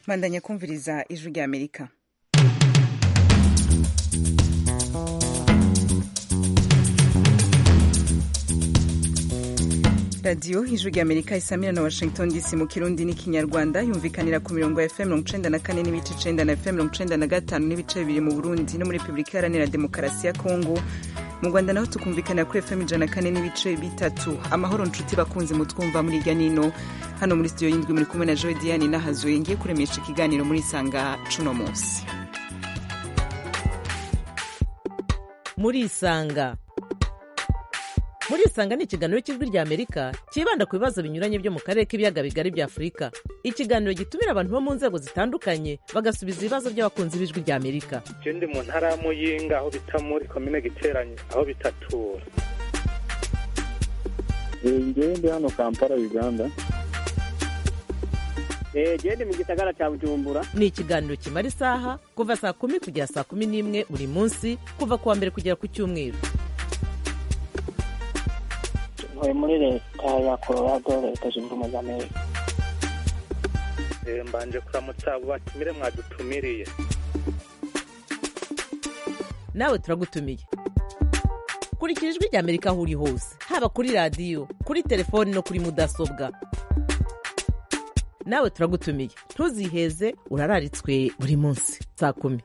bandanya kumviriza ijwi rya amerika radiyo ijwi rya amerika isamira na washington dc mu kirundi n'ikinyarwanda yumvikanira ku mirongo ya fm mirongo icenda na kane n'ibice icenda na fm mirongo icenda na gatanu n'ibice bibiri mu burundi no muri repubulika iharanira demokarasi ya kongo mu rwanda naho tukumvikanira kuri fm ijana na kane n'ibice bitatu amahoro nshuti bakunze mutwumva muri irya nino hano muri studio y'indwi muri kumwe na joe diane nahazuye ngiye kuremesha ikiganiro muri sanga cuno munsi muri isanga muri isanga ni ikiganiro cy'ijwi rya amerika cyibanda ku bibazo binyuranye byo mu karere k'ibiyaga bigari bya afurika ikiganiro gitumira abantu bo mu nzego zitandukanye bagasubiza ibibazo by'abakunzi b'ijwi rya amerika je ndi mu ntara ya muyinga aho bita muri komine giteranye aho bitatura ngewe ndi hano kampala uganda gende mu gisagara cya bujumbura ni ikiganiro kimara isaha kuva saa kumi kugera saa kumi n'imwe buri munsi kuva ku wa mbere kugera ku cyumweru ntuye muri leta ya colorado leta zunze ubumwe za amerika Eh, mbanje kuramutsa abo batumire mwadutumiriye nawe turagutumiye kurikira ijwi rya amerika aho uri hose haba kuri radiyo kuri telefoni no kuri mudasobwa nawe turagutumiye ntuziheze urararitswe buri munsi saa kumi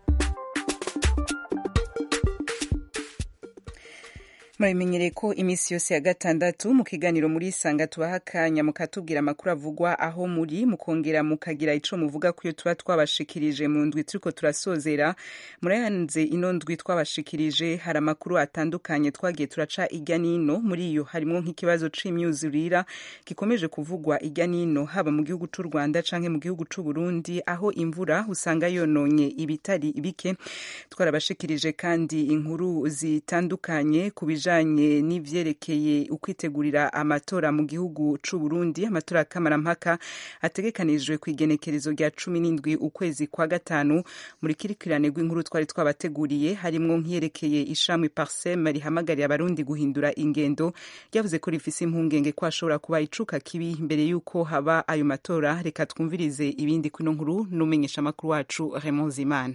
murabimenyereye ko iminsi yose ya gatandatu mu kiganiro muri isanga tubaha akanya mukatubwira amakuru avugwa aho muri mukongera mukagira ico muvuga kuyo tuba twabashikirije mu ndwi turiko turasozera murayanze ino ndwi twabashikirije hari amakuru atandukanye twagiye turaca irya nino muri iyo harimwo nk'ikibazo c'imyuzurira gikomeje kuvugwa irya nino haba mu gihugu c'u Rwanda canke mu gihugu c'u Burundi aho imvura usanga yononye ibitari bike twarabashikirije kandi inkuru zitandukanye ku bijanye n'ivyerekeye ukwitegurira amatora mu gihugu c'u Burundi amatora kamarampaka ategekanijwe ku igenekerezo rya cumi n'indwi ukwezi kwa gatanu muri kirikirane rw'inkuru twari twabateguriye harimwo nk'iyerekeye ishami parsem rihamagariye abarundi guhindura ingendo ryavuze ko rifise impungenge ko hashobora kuba icuka kibi mbere y'uko haba ayo matora reka twumvirize ibindi kwino nkuru n'umenyesha amakuru wacu Raymond Zimana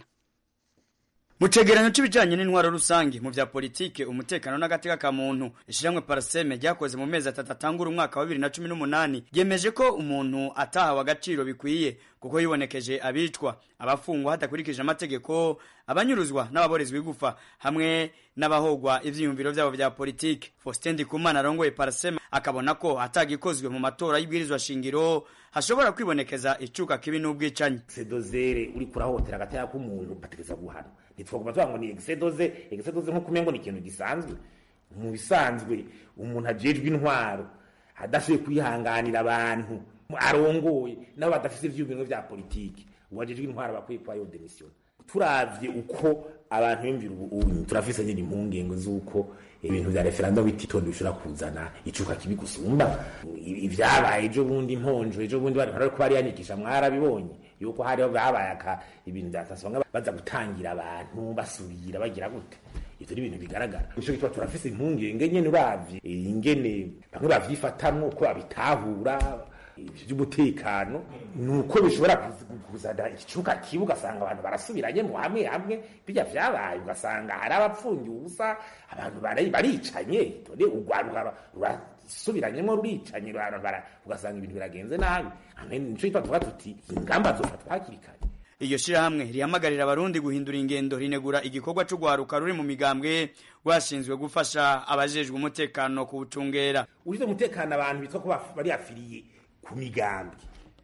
mu cegeranyo c'ibijanye n'intwaro rusange mu vya politike umutekano n'agateka ka muntu ishiramwe paraseme ryakoze mu mezi atatu atangura umwaka wa bibiri na cumi n'umunani ryemeje ko umuntu atahawe agaciro bikwiye kuko yibonekeje abicwa abafungwa hadakurikije amategeko abanyuruzwa n'ababorezwa igufa hamwe n'abahogwa ivyiyumviro vyabo vya politike faustin ndikumana arongoye paraseme akabona ko atagikozwe mu matora y'ibwirizwa shingiro hashobora kwibonekeza icuka kibi n'ubwicanyi sedozere uri kurahohotera agateka k'umuntu bategeza guhana ntitwaguma tuvuga ngo ni egisedoze egisedoze nk'uko umengo ni ikintu gisanzwe mu bisanzwe umuntu ajejwe intwaro adashoboye kwihanganira abantu arongoye nabo badafise ivyiyumviro vya politiki uwajejwe intwaro bakwiye kuba yo demission turavye uko abantu bimvira ubu turafise nyine impungenge z'uko ibintu vya referendum bititondo bishobora kuzana icuka kibi gusumba ivyabaye ejo bundi imponjo ejo bundi bari bariko bariyandikisha mwarabibonye yuko hariho babaye aka ibintu vyatasonga baza gutangira abantu basubira bagira gute ivyo ni ibintu bigaragara nico gituma turafise impungenge nyene uravye ingene bamwe bavyifatamwo uko babitahura by'umutekano nuko bishobora kuzana ikicuka kibi ugasanga abantu barasubiranye mu hamwe hamwe bijya vyabaye ugasanga hari abapfungiye ubusa abantu baricanye tone urwaruka rurasubiranyemo ruricanye ugasanga ibintu biragenze nabi nico gituma tuvuga tuti ingamba zofatwa hakiri kare iryo shirahamwe rihamagarira abarundi guhindura ingendo rinegura igikorwa c'ugwaruka ruri mu migambwe rwashinzwe gufasha abajejwe umutekano kuwucungera urize umutekano abantu bitwa ko bari afiriye ku migambi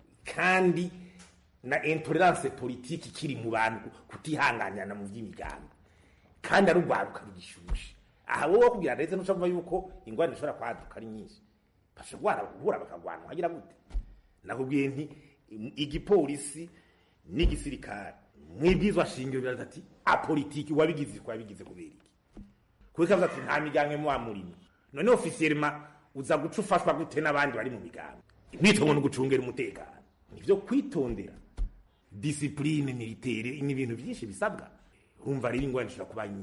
kandi na intolerance politiki kiri mu bantu kutihanganirana mu by'imigambi kandi ari urwaruka rugishushe aha wowe kugira ndetse n'ucamva yuko ingwani ishobora kwaduka ari nyinshi bashobora guhura bakagwana wagira gute nakubwiye nti igipolisi n'igisirikare mwibwizwa shingiro biraza ati apolitiki wabigize ko wabigize kubera iki kuko kavuga ati nta migambi muwa murimo none ofisiyelema uza guca ufashwa gute n'abandi bari mu migambi imyitongo no gucungera umutekano nivyo kwitondera disipurine militaire ni ibintu byinshi bisabwa urumva rero ingwani ishobora kuba nyinshi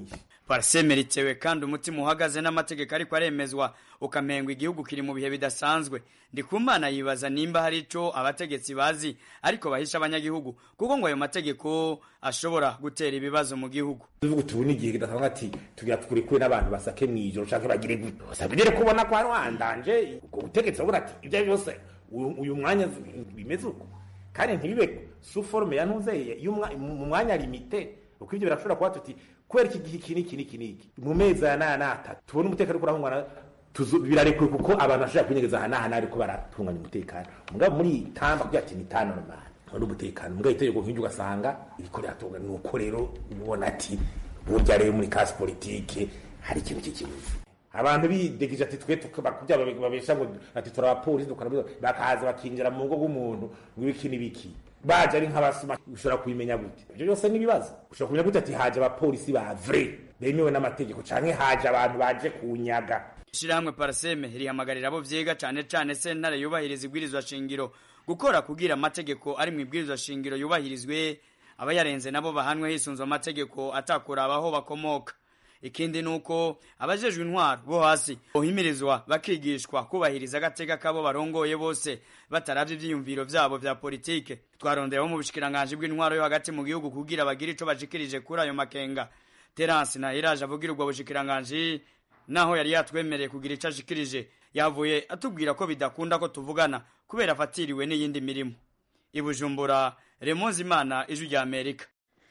parseme ritewe kandi umutima uhagaze n'amategeko ariko aremezwa ukamengwa igihugu kiri mu bihe bidasanzwe ndikumana yibaza nimba hari ico abategetsi bazi ariko bahisha abanyagihugu kuko ngo ayo mategeko ashobora gutera ibibazo mu gihugu tuvuga uti ubu ni igihe kidasanzwe ati tugira tukuri kure n'abantu basake mw'ijoro canke bagire gute sabigere kubona ko hari wandanje ubwo butegetsi urabona ati ibyo ari byose uyu- uyu mwanya bimeze uko kandi ntibibe su forme ya ntuzeye mu mwanya limite uko ibyo birashobora kuba tuti kubera iki gihe iki n'iki n'iki n'iki mu mezi aya n'aya n'atatu tubone umutekano uriko urahungana tuzo- birarekuwe kuko abantu bashobora kwinyegeza aha n'aha ariko baratunganya umutekano mugabo muri iyi tamba kugira ati ni tano normal hari umutekano mugabo itegeko nk'iryo ugasanga iriko riratunga ni uko rero ubona ati burya rero muri kasi politike hari ikintu cy'ikibuzi abantu bidegije ati twe bakubya babesha ngo ati turi abapolisi dukora byo bakaza bakinjira mu rugo rw'umuntu ngo ibiki n'ibiki baje ari nk'abasuma ushobora kubimenya gute ibyo byose ni ibibazo ushobora kumenya gute ati haje abapolisi ba vrai bemewe n'amategeko canke haje abantu baje kunyaga ishirahamwe paraseme rihamagarira abo vyiga cane cane sentare yubahiriza ibwirizwa shingiro gukora kugira amategeko ari mu ibwirizwa shingiro yubahirizwe abayarenze nabo bahanwe hisunzwe amategeko atakuraba aho bakomoka ikindi nuko abajejwe intwaro bo hasi bohimirizwa bakigishwa kubahiriza agateka kabo barongoye bose bataravye ivyiyumviro vyabo vya politike twarondera bo mu bushikiranganji bw'intwaro yo hagati mu gihugu kugira bagire ico bashikirije kuri ayo makenga terance na iraje avugira ubwo bushikiranganji naho yari yatwemereye kugira ico ashikirije yavuye atubwira ko bidakunda ko tuvugana kubera afatiriwe n'iyindi mirimo ibujumbura remonzi imana ijwi rya amerika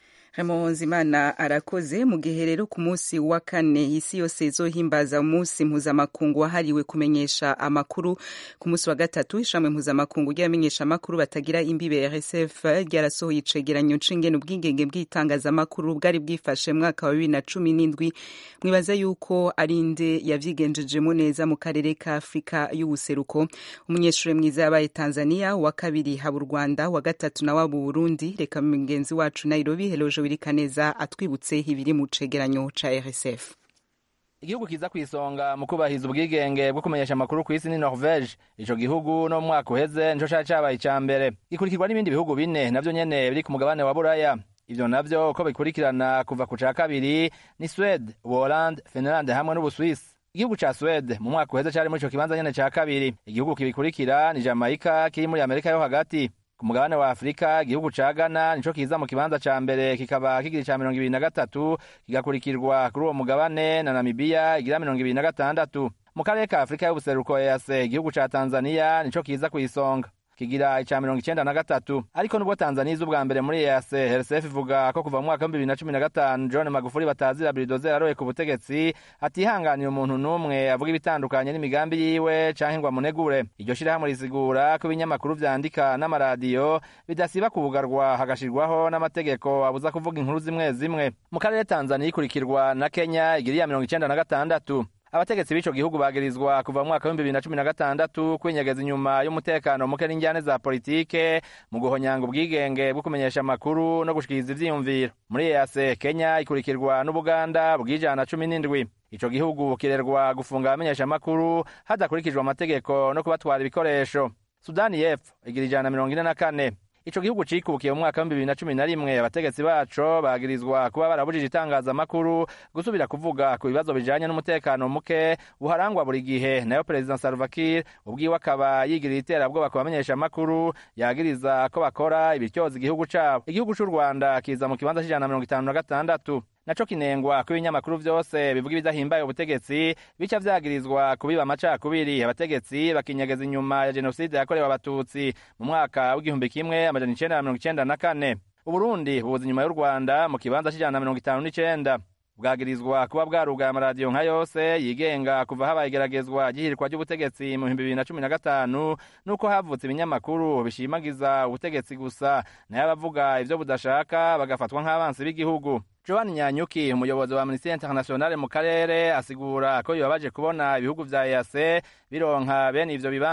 Imana arakoze mu gihe rero ku munsi wa kane isi yose izohimbaza umunsi mpuzamakungu wahariwe kumenyesha amakuru ku munsi wa gatatu ishami mpuzamakungu ry'abamenyesha amakuru batagira imbibe RSF ryarasohoye icegeranyo c'ingene ubwigenge bw'itangazamakuru bwari bwifashe mu mwaka wa bibiri na cumi n'indwi mwibaza yuko ari nde yavyigenjejemo neza mu karere ka Afurika y'ubuseruko umunyeshuri mwiza yabaye Tanzania wa kabiri haba u Rwanda wa gatatu nawe aba Burundi reka mugenzi wacu Nairobi Heloje Wirikaneza atwibutse ibiri mu cegeranyo ca RSF igihugu kiza ku isonga mu kubahiriza ubwigenge bwo kumenyesha amakuru ku isi ni norvege ico gihugu no mu mwaka uheze nico cari cabaye ica mbere gikurikirwa n'ibindi bihugu bine navyo nyene biri ku mugabane wa buraya ivyo navyo uko bikurikirana kuva ku ca kabiri ni swede ubuholande finlande hamwe n'ubuswisi igihugu ca swede mu mwaka uheze cari muri ico kibanza nyene ca kabiri igihugu kibikurikira ni jamaica kiri muri amerika yo hagati ku mugabane wa afurika igihugu ca ghana nico kiza mu kibanza ca mbere kikaba kigira ica mirongo ibiri na gatatu kigakurikirwa kuri uwo mugabane na namibiya igira mirongo ibiri na gatandatu mu karere ka afurika y'ubuseruko ease igihugu ca tanzaniya nico kiza ku isonga kigira ica mirongo icenda na gatatu ariko nubwo tanzaniya iza ubwa mbere muri ease rsf ivuga ko kuva mu mwaka w'ibihumbi bibiri na cumi na gatanu john magufuli batazira biridoze yaroye ku butegetsi atihanganiye umuntu n'umwe avuga ibitandukanye n'imigambi yiwe canke ngo amunegure iryo shirahamwe risigura ko ibinyamakuru vyandika n'amaradiyo bidasiba kubugarwa hagashirwaho n'amategeko abuza kuvuga inkuru zimwe zimwe mu karere tanzaniya ikurikirwa na kenya igira iya mirongo icenda na gatandatu abategetsi b'ico gihugu bagirizwa kuva mu mwaka w'ibihumbi bibiri na cumi na gatandatu kwinyegeza inyuma y'umutekano muke n'injyane za politike mu guhonyanga ubwigenge bwo kumenyesha amakuru no gushikiriza ivyiyumviro muri ease kenya ikurikirwa n'ubuganda bw'ijana cumi n'indwi ico gihugu kirerwa gufunga abamenyesha amakuru hadakurikijwe amategeko no kubatwara ibikoresho sudani y'epfo igira ijana mirongo ine na kane ico gihugu cikukiye mu mwaka w'ibihumbi bibiri na cumi na rimwe abategetsi baco bagirizwa kuba barabujije itangazamakuru gusubira kuvuga ku bibazo bijanye n'umutekano muke buharangwa buri gihe nayo perezida salva kiir ubwiwe akaba yigirira iterabwoba ku bamenyesha amakuru yagiriza ko bakora ibityoza igihugu cabo igihugu c'u rwanda kiza mu kibanza c'ijana na mirongo itanu na gatandatu naco kinengwa ko ibinyamakuru vyose bivuga ibidahimbaye ubutegetsi bica vyagirizwa kubiba amacakubiri abategetsi bakinyegeza inyuma ya jenoside yakorewe abatutsi mu mwaka w'igihumbi kimwe amajana icenda na mirongo icenda na kane uburundi bubuza inyuma y'u rwanda mu kibanza c'ijana na mirongo itanu n'icenda bwagirizwa kuba bwarugaye amaradiyo nka yose yigenga kuva habaye igeragezwa ry'ihirikwa ry'ubutegetsi mu bihumbi bibiri na cumi na gatanu n'uko havutse ibinyamakuru bishimagiza ubutegetsi gusa nayo abavuga ivyo budashaka bagafatwa nk'abansi b'igihugu joan nyanyuki umuyobozi wa amnesty internationale mu karere asigura ko bibabaje kubona ibihugu vya ease bironka bene ivyo bibanza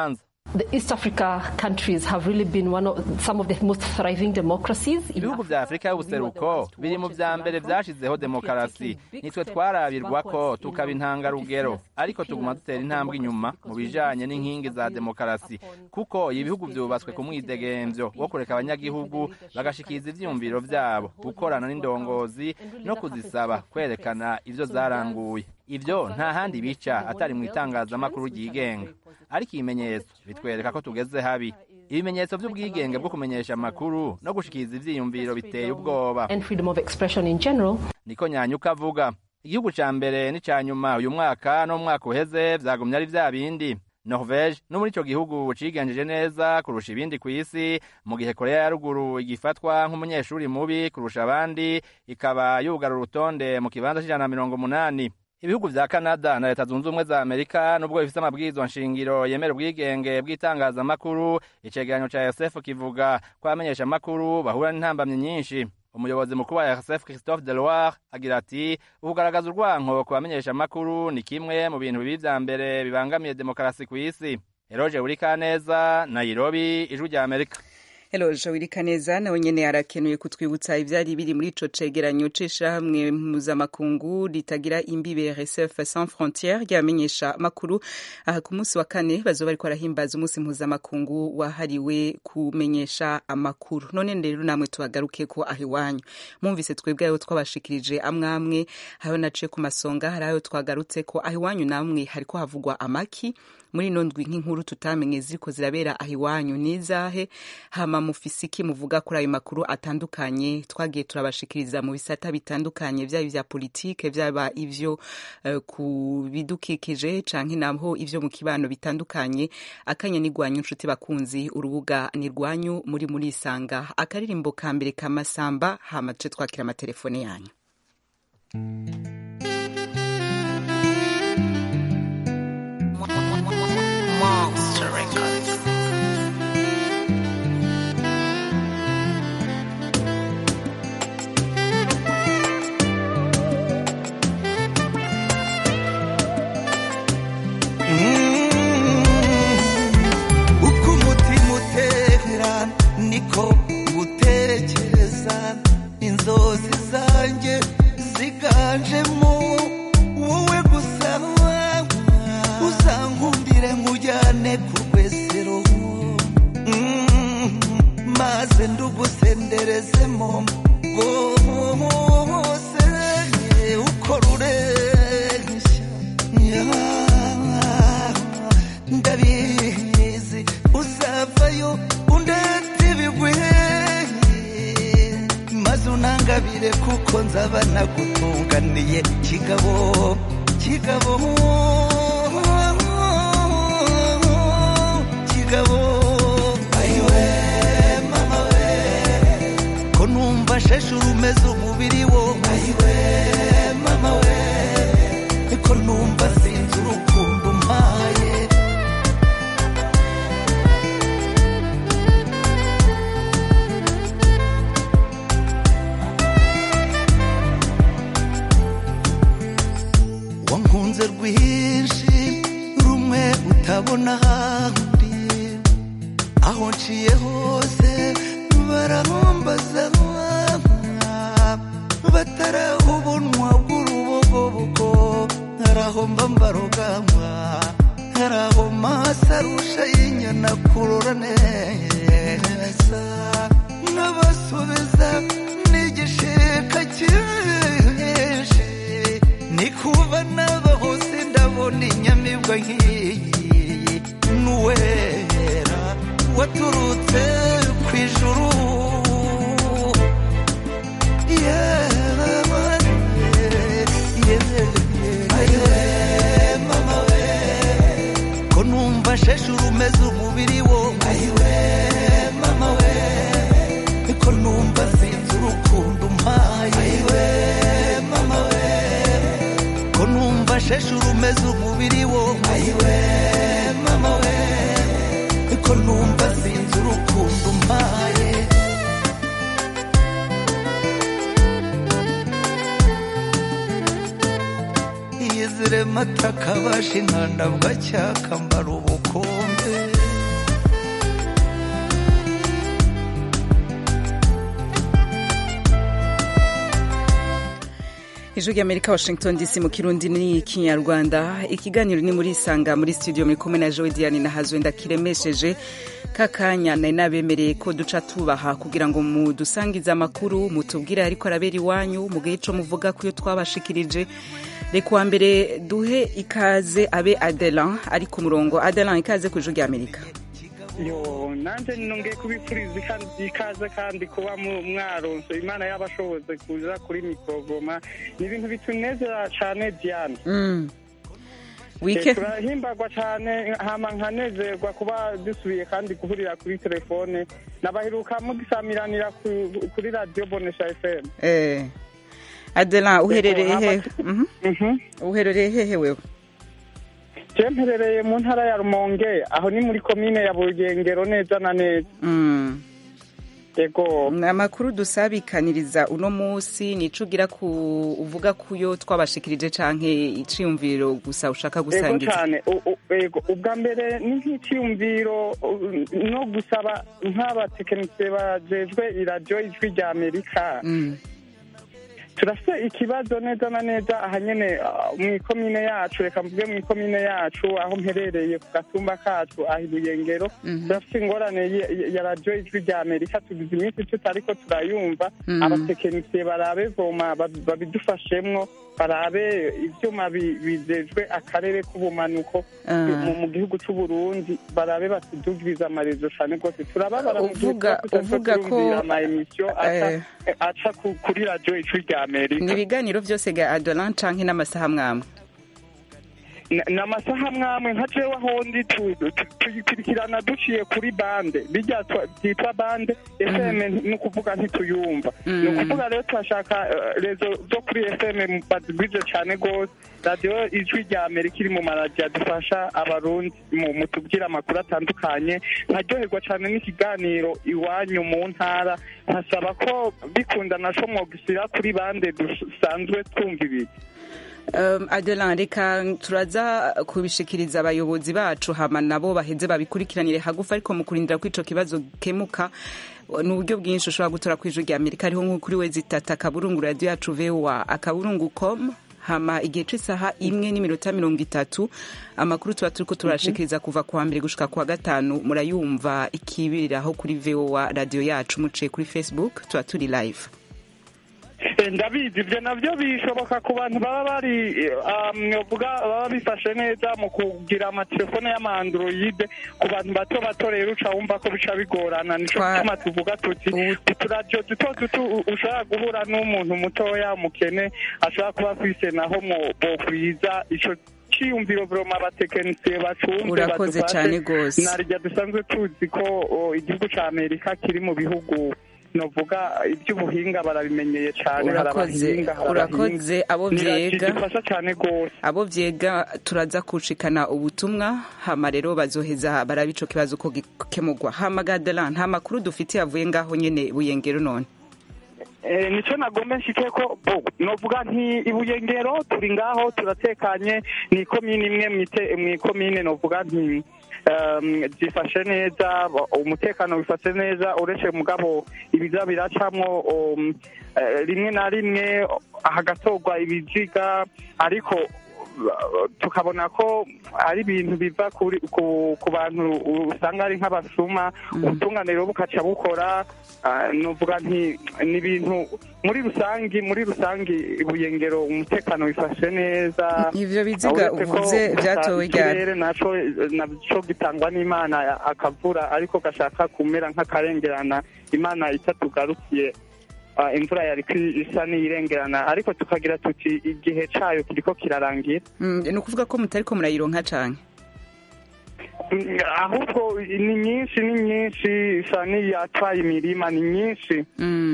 The East Africa countries have really been one of some of the most thriving democracies. ibihugu vya afurika y'ubuseruko biri mu vya mbere vyashizeho demokarasi nitwe twarabirwa ko tukaba intangarugero ariko tuguma dutera intambwe inyuma mu bijanye n'inkingi za demokarasi kuko ibihugu vyubatswe ku mwidegemvyo wo kureka abanyagihugu bagashikiriza ivyiyumviro vyabo gukorana n'indongozi no kuzisaba kwerekana ivyo zaranguye ivyo nta handi bica atari mu itangazamakuru ryigenga ariko ibimenyetso bitwereka ko tugeze habi ibimenyetso vy'ubwigenge bwo kumenyesha amakuru no gushikiriza ivyiyumviro biteye ubwoba and freedom of expression in general. niko nyanyuka avuga igihugu ca mbere n'ica nyuma uyu mwaka no mu mwaka uheze vyagumye ari vya bindi norvege no muri ico gihugu cigenjeje neza kurusha ibindi kw'isi mu gihe korea ya ruguru igifatwa nk'umunyeshuri mubi kurusha abandi ikaba yugara urutonde mu kibanza c'ijana na mirongo umunani ibihugu vya canada na leta zunze ubumwe za amerika nubwo bifise amabwirizwa nshingiro yemera ubwigenge bw'itangazamakuru icegeranyo ca rsf kivuga ko abamenyesha amakuru bahura n'intambamyi nyinshi umuyobozi mukuru wa rsf christophe deloire agira ati ukugaragaza urwanko ku bamenyesha amakuru ni kimwe mu bintu bibi vya mbere bibangamiye demokarasi kw'isi eroje urikaneza nairobi ijwi rya amerika Hello, Jawirika neza nawe nyene arakenuye kutwibutsa ivyari biri muri ico cegeranyo c'ishirahamwe mpuzamakungu ritagira imbibe RSF Sans Frontières ryamenyesha makuru aha ku munsi wa kane bazoba bariko barahimbaza umunsi mpuzamakungu wahariwe kumenyesha amakuru none rero namwe tubagaruke ko aho iwanyu mwumvise twebwe ayo twabashikirije amwe amwe ayo naciye ku masonga hari ayo twagarutse ko aho iwanyu namwe hariko havugwa amaki muri ino ndwi nk'inkuru tutamenye ziriko zirabera aho iwanyu nizahe hama mufise iki muvuga kuri ayo makuru atandukanye twagiye turabashikiriza mu bisata bitandukanye vyaba ivya politike vyaba ivyo uh, ku bidukikije canke naho ivyo mu kibano bitandukanye akanya ni rwanyu nshuti bakunzi urubuga ni rwanyu muri muri isanga akaririmbo ka mbere kamasamba hama tuce twakira amatelefone yanyu Monster Records. uko umutima utera niko utekereza inzozi zanjye ziganjemo wowe gusa uzankundire nkujyane ku rwesero Mm, maze ndugusenderezemo rwose uko rureshya Yeah, ndabizi uzavayo undete ibigwi maze unangabire kuko nzaba nagutunganiye kigabo kigabo kigabo ayiwe mama we ko numva sheshuru umeze umubiri wo ayiwe mama we ko numva sinzi urukundo umpaye wankunze rwinshi rumwe utabona ahandi aho nciye hose barahombaza batarahubunwa bw'urubogobogo harahomba mbarugamba haraho masarusha y'inyana kurora neza nkabasubiza n'igishika cyinshi ni kuba nabaho sindabona inyamibwa nk'iyi n'uwera waturutse ku ijuru mama we ko numva sheshuru umeze umubiri wo ayiwe mama we ko numva sinzi urukundo umpaye ayiwe mama we ko numva sheshuru umeze umubiri wo ayiwe mama we ko numva sinzi urukundo umpaye iyizire mata kabasha inkanda bwacyakambara ubukombe ijwi ry'amerika washington dc mu kirundi ni kinyarwanda ikiganiro ni muri isanga muri studio muri kumwe na joe diane na hazwe ndakiremesheje kakanya nari nabemereye ko duca tubaha kugira ngo mudusangize amakuru mutubwire ariko arabera iwanyu mu gihe ico muvuga ku yo twabashikirije reka uwa mbere duhe ikaze abe adelan ari ku murongo adelan ikaze ku ijwi ry'amerika yo nanjye nongeye kubipfuriza ikaze kandi kuba mwaronse imana y'abashoboze kuza kuri mikorogoma ni ibintu bitunezera cyane diane turahimbagwa cyane hama nkanezerwa kuba dusubiye kandi guhurira kuri telefone nabaheruka mugisamiranira kuri radiyo bonesha fm adelan uherereye hehe uherereye hehe wewe je mperereye mu ntara ya rumonge aho ni muri komine ya bugengero neza na neza yego amakuru dusabikaniriza uno munsi nico ugira ku uvuga kuyo twabashikirije canke iciyumviro gusa ushaka gusangiza cyane yego ubwa mbere ni nk'iciyumviro no gusaba nk'abatekinisiye bajejwe iradiyo ijwi rya amerika turafite ikibazo neza na neza aha nyine mu ikomine yacu reka mvuge mu ikomine yacu aho mperereye ku gatumba kacu aha ibuyengero turafite ingorane ya radiyo ijwi rya amerika tugize iminsi tutariko turayumva abatekinisiye barabe voma babidufashemwo barabe ivyuma bijejwe akarere k'ubumanuko mu gihugu c'u Burundi barabe batudugiriza amarezo cane rwose turababara mu uvuga uvuga ko ama emission aca kuri radio ijwi rya Amerika ni ibiganiro vyose ga Adolan canke n'amasaha mwamwe n'amasaha mwamwe nka jewe ahondi tuyikurikirana duciye kuri bande bijya byitwa bande fm ni ukuvuga ntituyumva ni ukuvuga rero turashaka rezo zo kuri fm bazigwije cyane rwose radiyo ijwi rya amerika iri mu maradiyo adufasha abarundi mu tubwira amakuru atandukanye nkaryoherwa cyane n'ikiganiro iwanyu mu ntara nkasaba ko bikunda naco mwogisira kuri bande dusanzwe twumva ibiki um, adelan reka turaza kubishikiriza abayobozi bacu hama nabo baheze babikurikiranire hagufi ariko mu kurindira ko ico kibazo kemuka ni uburyo bwinshi ushobora gutora ku ijwi rya amerika ariho nko kuri wezi itatu akaburungu radiyo yacu voa akaburungu com hama igihe c'isaha imwe n'iminota mirongo itatu amakuru tuba turiko turashikiriza kuva kuwa mbere gushika kuwa gatanu murayumva ikibiriraho kuri voa radiyo yacu muciye kuri facebook tuba turi live ndabizi ibyo nabyo bishoboka ku bantu baba bari mwavuga baba bifashe neza mu kugira amatelefone y'amandroyide ku bantu bato bato rero uca wumva ko bica bigorana nico gituma tuvuga tuti uturadiyo duto duto ushobora guhura n'umuntu mutoya umukene ashobora kuba afise naho bokwiza ico ciyumviro vroma abatekinisiye bacumve urakoze cyane rwose narirya dusanzwe tuzi ko igihugu ca amerika kiri mu bihugu novuga iby'ubuhinga barabimenyeye cyane urakoze urakoze abo vyega cyane gose abo vyega turaza kucikana ubutumwa hama rero bazoheza baraba ico kibazo ko gikemurwa hama gadela nta makuru dufitiye avuye ngaho nyene buyengero none nico nagombe nshike ko novuga nti ibuyengero turi ngaho turatekanye ni ikomine imwe mw'ikomine novuga nti zifashe neza umutekano wifashe neza uretse mugabo ibiza biracamwo rimwe na rimwe hagatorwa ibiziga ariko tukabona ko ari ibintu biva ku bantu usanga ari nk'abasuma ubutunganiro bukaca bukora nuvuga nti ni ibintu muri rusangi muri rusangi ibuyengero umutekano wifashe neza ivyo biziga uvuze vyatowe ryari naco naco gitangwa n'imana akavura ariko gashaka kumera nk'akarengerana imana itatugarukiye imvura yari isa n'iyirengerana ariko tukagira tuti igihe cayo kiriko kirarangira ni ukuvuga ko mutariko murayironka cane ahubwo ni nyinshi ni nyinshi isa n'iyatwaye imirima ni nyinshi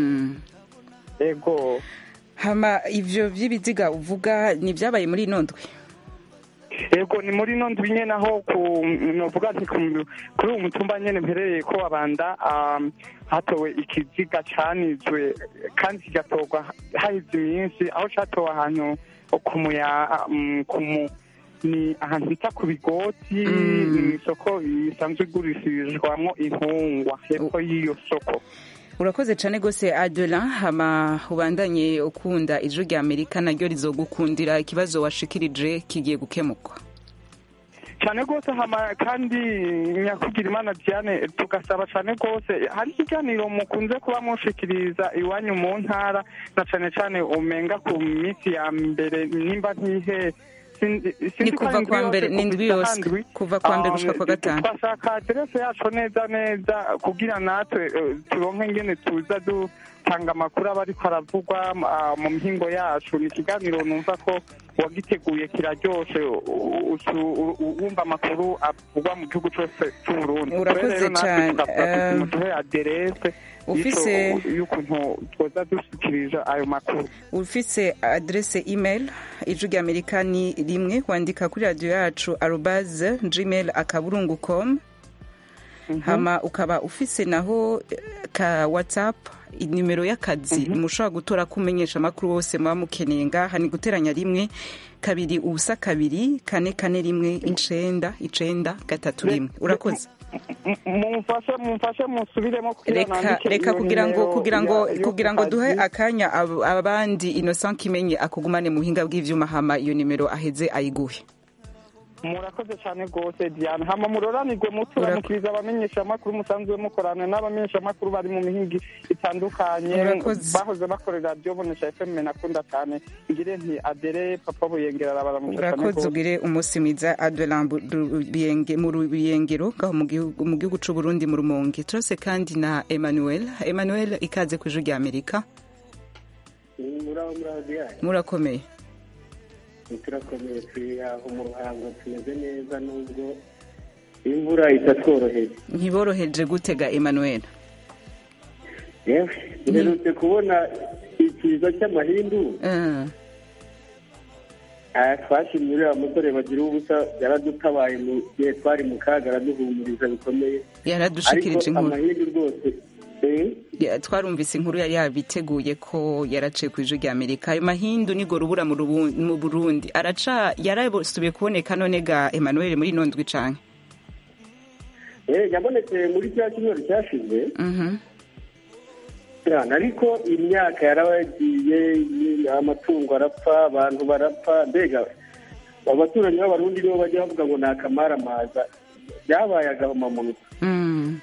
ego hama ivyo vy'ibiziga uvuga ni vyabaye muri ino ndwi ego ni muri ino ndwi nyene aho novuga nti kuri uwo mutumba nyene mperereye ko abanda hatowe ikiziga canizwe kandi kigatorwa haheze iminsi aho catowe ahantu kumuya kumu ni ahantu bita ku bigoti ni isoko isanzwe igurishirizwamo intungwa hepfo y'iyo soko urakoze cyane rwose adelan hama ubandanye ukunda ijwi rya amerika naryo rizogukundira ikibazo washikirije kigiye gukemurwa cyane rwose hama kandi nyakugira imana diane tugasaba cyane rwose hari ikiganiro mukunze kuba mushikiriza iwanyu mu ntara na cyane cyane umenga ku minsi ya mbere nimba ntihe Sinzi- sinzi ni ko kuva ari kwa indwi mbere yose ni indwi kuva yose handwi. kuva kwa mbere Um, gushika kwa gatanu twashaka aderese yacu neza neza kugira natwe eh, turonke ingene tuza dutanga amakuru aba ariko aravugwa ah, mu mihingo yacu ni ikiganiro numva ko uwagiteguye kiraryoshe u- u- u- u- wumva amakuru avugwa mu gihugu cyose cy'uburundi Urakoze Rero natwe cane, tukavuga tuti eh, muduhe aderese ufise- y'ico- y'ukuntu twoza dushyikirije ayo makuru ufise adrese email ijwi rya amerika ni rimwe wandika kuri radiyo yacu arubaze gmail akaburungu com hama ukaba ufise naho eh, ka whatsapp inimero y'akazi mushobora gutora ko umenyesha amakuru wose muba mukeneye ngaha ni guteranya rimwe kabiri ubusa kabiri kane kane rimwe icenda icenda gatatu rimwe urakoze M- mumfashe mumfashe musubiremo kugira reka nandike reka iyo kugira ngo nimero kugira ngo ya- yo kugira ku ngo kazi. duhe akanya ab- abandi innocent kimenye akugumane mu buhinga bw'ivyuma hama iyo nimero aheze ayiguhe murakoze cyane rwose diane hama muroranirwe muturamukiriza abamenyeshamakuru musanzwe mukorana n'abamenyeshamakuru bari mu mihingi itandukanye Murakoze. bahoze bakorera radiyo bonesha fm nakunda cyane ngire nti adere papa buyengera arabaramutse cyane urakoze rwose ugire umunsi mwiza adelan mu rubiyengero ngaho mu gihugu- mu gihugu c'u burundi mu rumonge turose kandi na emmanuel emmanuel ikaze ku ijwi rya amerika muraho muraho diane murakomeye turakomeye turi aho mu ruhango tumeze neza nubwo imvura itatworoheye ntiboroheje gutega emmanuel yewe duherutse kubona ikiza cy'amahindu Eh, Ah, twashimye uriya musore bagira ubusa yaradutabaye mu gihe twari mu kaga araduhumuriza bikomeye yaradushikirije ariko inkuru amahindu rwose eh, Ya- twarumvise inkuru yari yabiteguye ko yaraciye ku ijwi rya amerika ayo mahindu nigo rubura mu Rubu- mu burundi araca yarasubiye kuboneka none ga emmanuel muri ino ndwi canke eh, yabonetse muri cya cyumweru cyashize Mhm. cyane ariko imyaka yaragiye amatungo arapfa abantu barapfa mbega abaturanyi b'abarundi nibo bajya bavuga ngo ni akamaramaza byabaye agahomamunwa Mm.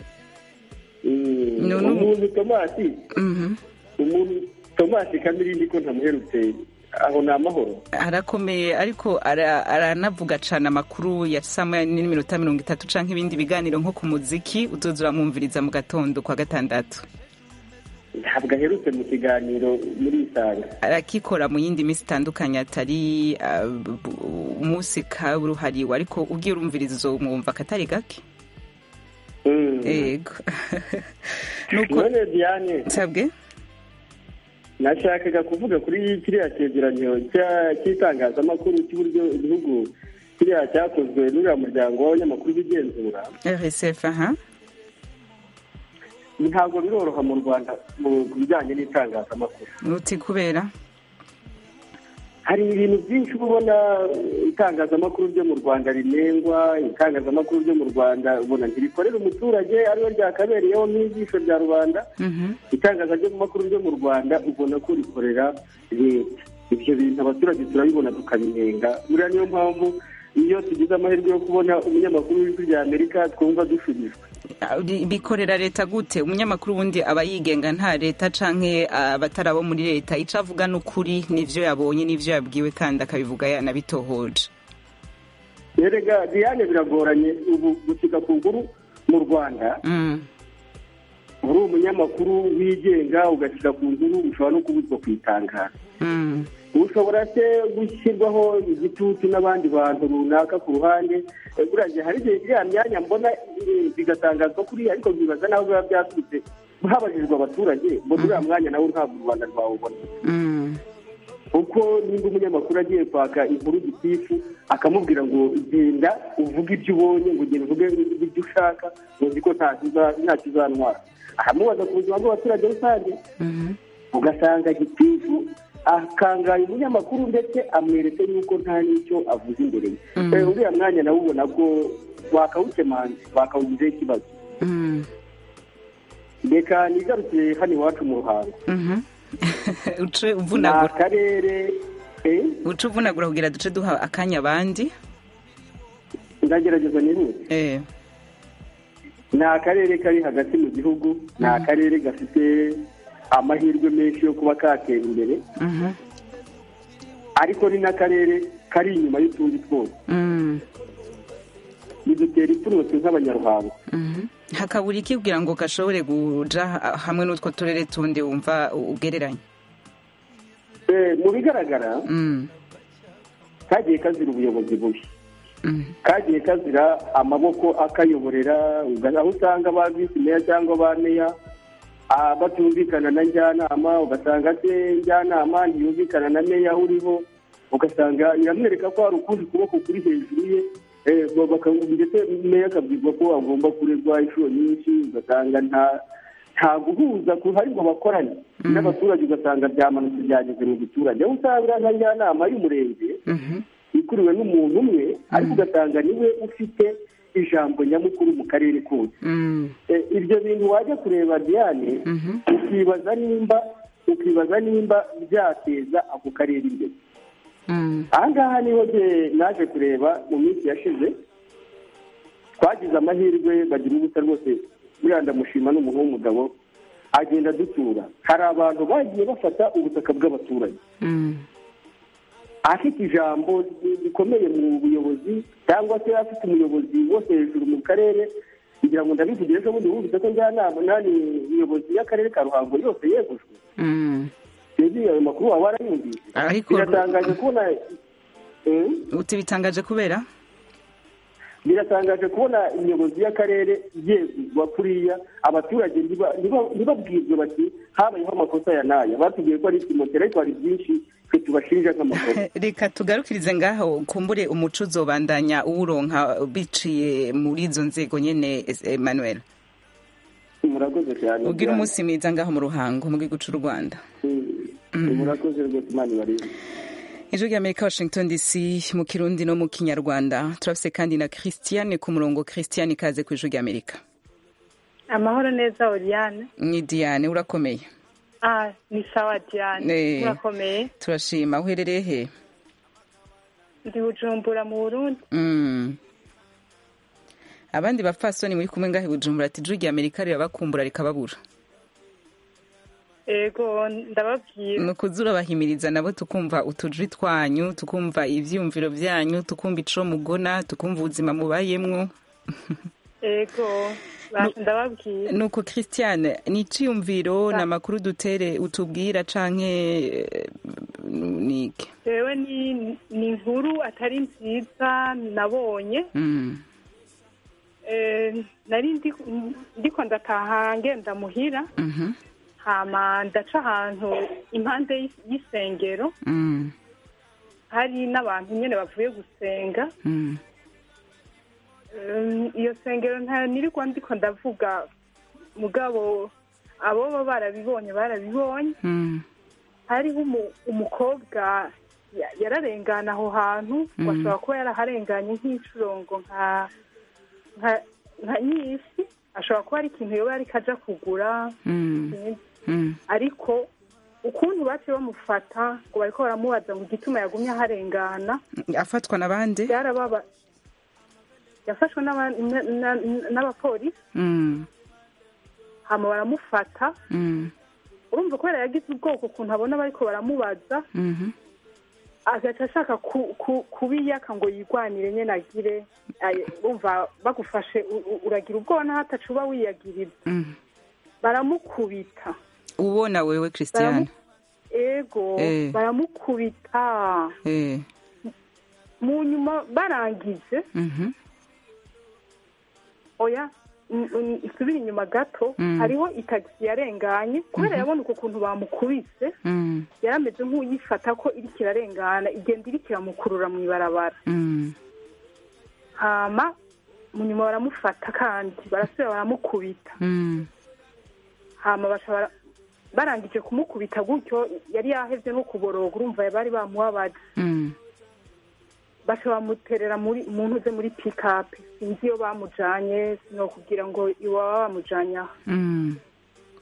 Mm, No, no. umuntu tomasi Mhm. umuntu tomasi kamirindi ko ntamuherutse aho ni amahoro arakomeye ariko ara- aranavuga cane amakuru ya saa moya n'iminota mirongo itatu canke ibindi biganiro nko ku muziki uzoza uramwumviriza mu gatondo kwa gatandatu ntabwo aherutse mu kiganiro muri isanga arakikora mu yindi minsi itandukanye atari uh, bu- bu- umunsi kaburuhariwe ariko ugiye urumviriza uzomwumva akatari gake ego nuko none diane nsabwe nashakaga kuvuga kuri kiriya cyegeranyo cya- cy'itangazamakuru cy'uburyo igihugu kiriya cyakozwe n'uriya muryango w'abanyamakuru b'igenzura rsf aha ntabwo biroroha mu rwanda mu bijyanye n'itangazamakuru uti kubera hari ibintu byinshi uba ubona eh, itangazamakuru ryo mu rwanda rinengwa itangazamakuru ryo mu rwanda ubona ntirikorera umuturage ariyo ryakabereyeho nk'ijisho rya rubanda Mhm. itangazamakuru ryo mu rwanda ubona ko rikorera leta ibyo bintu abaturage turabibona tukabinenga buriya niyo mpamvu iyo tugize amahirwe yo kubona umunyamakuru w'ijwi rya amerika twumva dushubijwe Ah, ri- bikorera leta gute umunyamakuru ubundi aba yigenga nta leta canke abatari abo muri leta ico avuga n'ukuri n'ivyo yabonye n'ivyo yabwiwe kandi akabivuga yanabitohoje erega diane biragoranye ubu gushyika ku nkuru mu rwanda Mm. uri umunyamakuru wigenga ugashyira ku nkuru ushobora no kubuzwa kuyitangaza Mm. ushobora se gushyirwaho igitutu n'abandi bantu runaka ku ruhande Eh, buriya hari igihe iriya myanya mbona eh, bigatangazwa kuriya ariko nkibaza naho biba byaturutse habajijwe abaturage mbona uriya mwanya nawe ntabwo u rwanda rwawubona Mm. kuko nimba umunyamakuru agiye kwaka inkuru gitifu akamubwira ngo genda uvuge ibyo ubonye ngo genda uvuge ibyo ushaka uzi ko nta kiza- nta kizantwara ahamubaza ku buzima bw'abaturage rusange Mhm. ugasanga gitifu akangaye umunyamakuru ndetse amweretse yuko nta n'icyo avuze imbere ye Mhm. Eh, uriya mwanya nawe ubona ko wakawukemanze wakawugizeho ikibazo Mm. reka nigarukiye hano iwacu mu ruhango Mhm. uce ni uvunagura akarere eh, uce uvunagura kugira duce duha akanya abandi ndagerageza nihute eh ni akarere kari hagati mu gihugu ni akarere gafite amahirwe menshi yo kuba katera imbere mhm ariko ni n'akarere kari inyuma y'utundi twose mm bidutera ipfunwe nk'abanyaruhango mhm hakabura iki kugira ngo gashobore kuja ha- hamwe n'utwo turere tundi wumva ugereranya Eh, mu bigaragara mm kagiye kazira ubuyobozi bubi mm kagiye kazira amaboko akayoborera uga- aho usanga ba visi meya cyangwa ba meya ah, batumvikana na njyanama ugasanga se njyanama ntiyumvikana na meya aho uriho ugasanga iramwereka ko hari ukundi kuboko kuri hejuru ye eh, ba- baka- ndetse meya akabwirwa ko agomba kuregwa inshuro nyinshi ugasanga nta nta guhuza kuhari ngo bakorane n'abaturage ugasanga byamanutse byageze mu giturage aho usanga nka njyanama y'umurenge mhm ikuriwe n'umuntu umwe ariko ugasanga niwe ufite ijambo nyamukuru mu karere kose mm Eh, ibyo bintu wajya kureba diane mhm ukibaza nimba ukibaza nimba byateza ako karere imbere mm aha ngaha niho jye naje kureba mu minsi yashize twagize amahirwe bagira ubusa rwose buriya ndamushima n'umuntu w'umugabo agenda dutura hari abantu bagiye bafata ubutaka bw'abaturage mm afite ijambo rikomeye mu buyobozi cyangwa se afite umuyobozi wose hejuru mu karere kugira ngo ndabivuge ejo bundi wumvise ko njyanama nani umuyobozi y'akarere ka ruhango yose yegujwe mm sinzi ayo makuru waba warayumvise ariko biratangaje kubona Eh? uti bitangaje kubera biratangaje kubona umuyobozi y'akarere yeguzwa kuriya abaturage ntiba- ntiba- ntibabwirwe bati habayeho amakosa ya n'aya batubwiye ko ari ikimoteri ariko hari byinshi twe tubashinja nk'amakosa reka tugarukirize ngaho kumbure umuco uzobandanya uwuronka biciye muri izo nzego nyene Emmanuel murakoze cyane ugira umunsi mwiza ngaho mu ruhango mu gihugu cy'u Rwanda Mm. murakoze rwose imana ibarinde ijwi ry'amerika washington dc mu kirundi no mu kinyarwanda turafise kandi na christiane ku murongo christiane ikaze ku ijwi ry'amerika amahoro neza oriane ni diane urakomeye ah ni sawa diane Eh. murakomeye turashima uherereye he ndi bujumbura mu burundi Mm. abandi bapfasoni muri kumwe ngahe bujumbura ati ijwi ry'amerika rirabakumbura rikababura ego ndababwira ni ukuza urabahimiriza nabo tukumva utujwi twanyu tukumva ivyiyumviro vyanyu tukumva ico mugona tukumva ubuzima mubayemwo ego basha ndababwira nuko christiane ni iciyumviro ni amakuru dutere utubwira canke eh, nike jewe ni ni inkuru atari nziza nabonye Mm. Eh, nari ndi- ndiko ndataha ngenda muhira Mhm. hama ndaca ahantu impande y'is- y'isengero Mm. hari n'abantu nyene bavuye gusenga Mm. Um, iyo sengero nta nirirwa ndiko ndavuga mugabo abo baba barabibonye barabibonye Mm. hariho umu- umukobwa ya- yararengana aho hantu Mhm. washobora kuba yaraharenganye nk'icurongo nka nka nka nyisi ashobora kuba ari ikintu yoba yariko aja kugura Mm. sinzi. Mm. ariko ukuntu baciye bamufata ngo bariko baramubaza ngo igituma yagumye aharengana afatwa na bande byarababa yafashwe n'aba- na- na- n'abapolisi Mm. hama baramufata Mm. urumva kubera yagize ubwoko ukuntu abona bariko baramubaza Mhm. agaca ashaka ku- ku- kubiyaka ngo yigwanire nyene agire aye, urumva bagufashe u- u- uragira ubwoba naho ataca uba wiyagiriza Mm. baramukubita ubona wewe christiane ego Eh. baramukubita Eh. mu nyuma barangije Mhm. oya mm, mm, isubire inyuma gato Mm. hariho itagisi yarenganye kubera yabona uko kuntu bamukubise Mm. yarameze nk'uyifata ko iriko irarengana igenda iriko iramukurura mu ibarabara Mm. hama mu nyuma baramufata kandi barasubira baramukubita Mm. hama baca bara- barangije kumukubita gutyo yari yahevye no kuboroga urumva bari bamubabaje Mm. baca bamuterera muri mu ntuze muri pikapu sinzi iyo bamujanye sinokubwira ngo iwaba bamujanye aha Mm.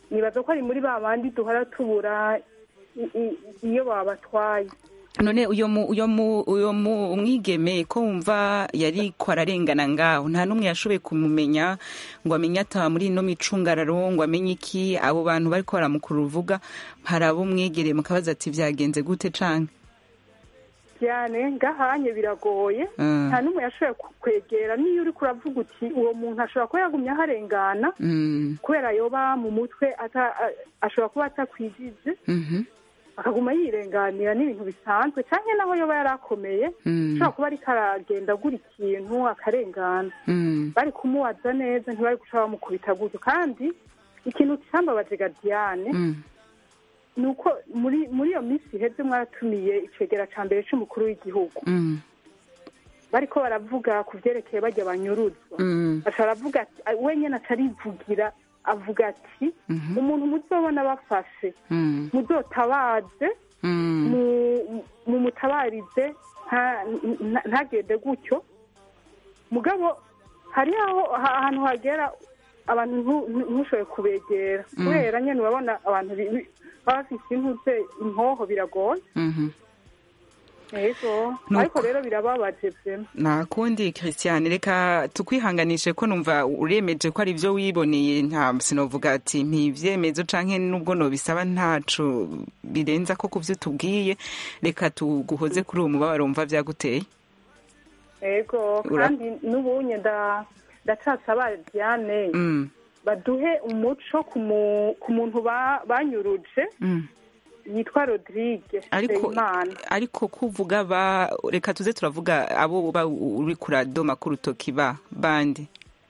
nibaza ko ari muri ba bandi duhora tubura i- i- iyo babatwaye none uyo mu uyo mu uyo mu umwigeme ko wumva yari ko ararengana ngaho nta n'umwe yashoboye kumumenya ngo amenye ataba muri ino micungararo ngo amenye iki abo bantu bariko baramukura uruvuga hari abo mwegereye mukabaza ati vyagenze gute canke cyane ngahanye biragoye Mm. nta n'umwe yashoboye ku- kwegera niyo uri kuravuga uti uwo muntu ashobora kuba yagumye aharengana Mm, kubera yoba mu mutwe ata- a- ashobora kuba atakwijije mhm, akaguma yirenganira n'ibintu bisanzwe cyangwa naho yoba yari akomeye Mm. ashobora kuba ariko aragenda agura ikintu akarengana mm, bari kumubaza neza ntibari guca bamukubita gutyo kandi ikintu cyambabaje gadiyane mm, ni uko muri muri iyo minsi iheze mwaratumiye icegera ca mbere c'umukuru w'igihugu mm, bariko baravuga ku vyerekeye bajya banyuruzwa mm, aca aravuga ati wenyene aca arivugira avuga ati Mhm. umuntu muzobona bafashe mm, muzotabaze mm, mu- mumutabarize nta- nta- ntagende gutyo mugabo hari aho ha- ahantu hagera abantu ntu- ntu- ntushobore kubegera Mm. kubera nyene urabona abantu bi- bi- baba bafise intuze impoho biragoye mhm. yego Nuko. ariko rero birababaje vyema nta kundi christian reka tukwihanganishe ko numva uremeje ko ari ibyo wiboneye nta sinovuga ati ntibyemezo canke nubwo nobisaba ntaco birenza ko kuvyo tubwiye reka tuguhoze kuri uwo mubabaro wumva vyaguteye yego Ura- kandi n'ubunye nda ndacasaba diane Mm, baduhe umuco ku mu- ku muntu ba- banyuruje mm. yitwa rodrigue ariko Nsengimana. ariko kuvuga ba reka tuze turavuga abo ba uri kuradoma ku rutoki ba bandi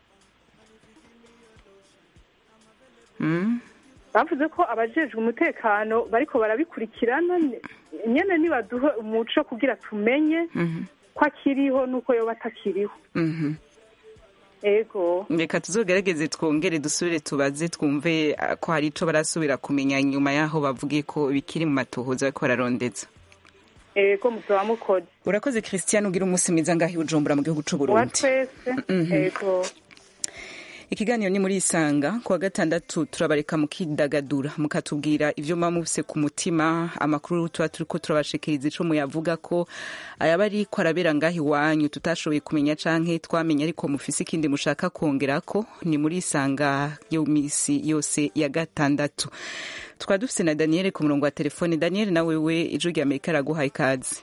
mm? bavuze ko abajejwe umutekano bariko barabikurikirana nye- nyene nibaduhe umuco kugira tumenye Mhm, ko akiriho n'uko yoba atakiriho mhm. ego reka tuzogerageze twongere dusubire tubaze twumve ah, ko hari ico barasubira kumenya nyuma y'aho bavugiye ko bikiri mu matohoza bariko bararondeza ego muzoba mukoze urakoze christian ugira umunsi mwiza ngaho i bujumbura mu gihugu wa c'uburundi twese Mhm. ego ikiganiro ni muri isanga kuwa gatandatu turabareka mukidagadura mukatubwira ivyo muba mufise ku mutima amakuru tuba turiko turabashikiriza ico muyavuga ko ayaba ariko arabera ngaho iwanyu tutashoboye kumenya canke twamenye ariko mufise ikindi mushaka kongerako ni muri isanga yo misi yose ya gatandatu tukaba dufise na daniel ku murongo wa telefone daniel na wewe ijwi rya amerika araguhaye ikaze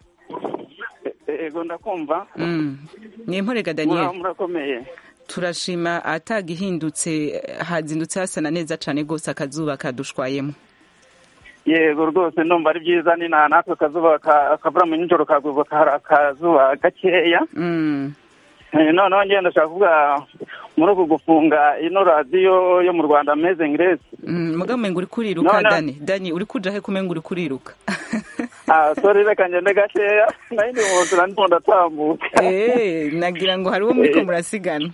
ego ndakumva mm. nimporega daniel Mura- murakomeye turashima atagihindutse hazindutse hasana neza cane gose akazuba kadushwayemo yego rwose ndumva ari byiza ni na natwe akazuba ka- akavura mu nijoro kagurwa hari akazuba gakeya mm. Eh, noneho ngenda ndashaka kuvuga muri uku gufunga ino radiyo yo mu rwanda amazing grace mm. mugabo umenga uri kuriruka None- dani dani uri kuja he kumenga uri kuriruka ah sorry reka ngende gakeya nayo ndi mu nzira ndimo ndatambuka Eh, nagira ngo hari uwo muriko murasigana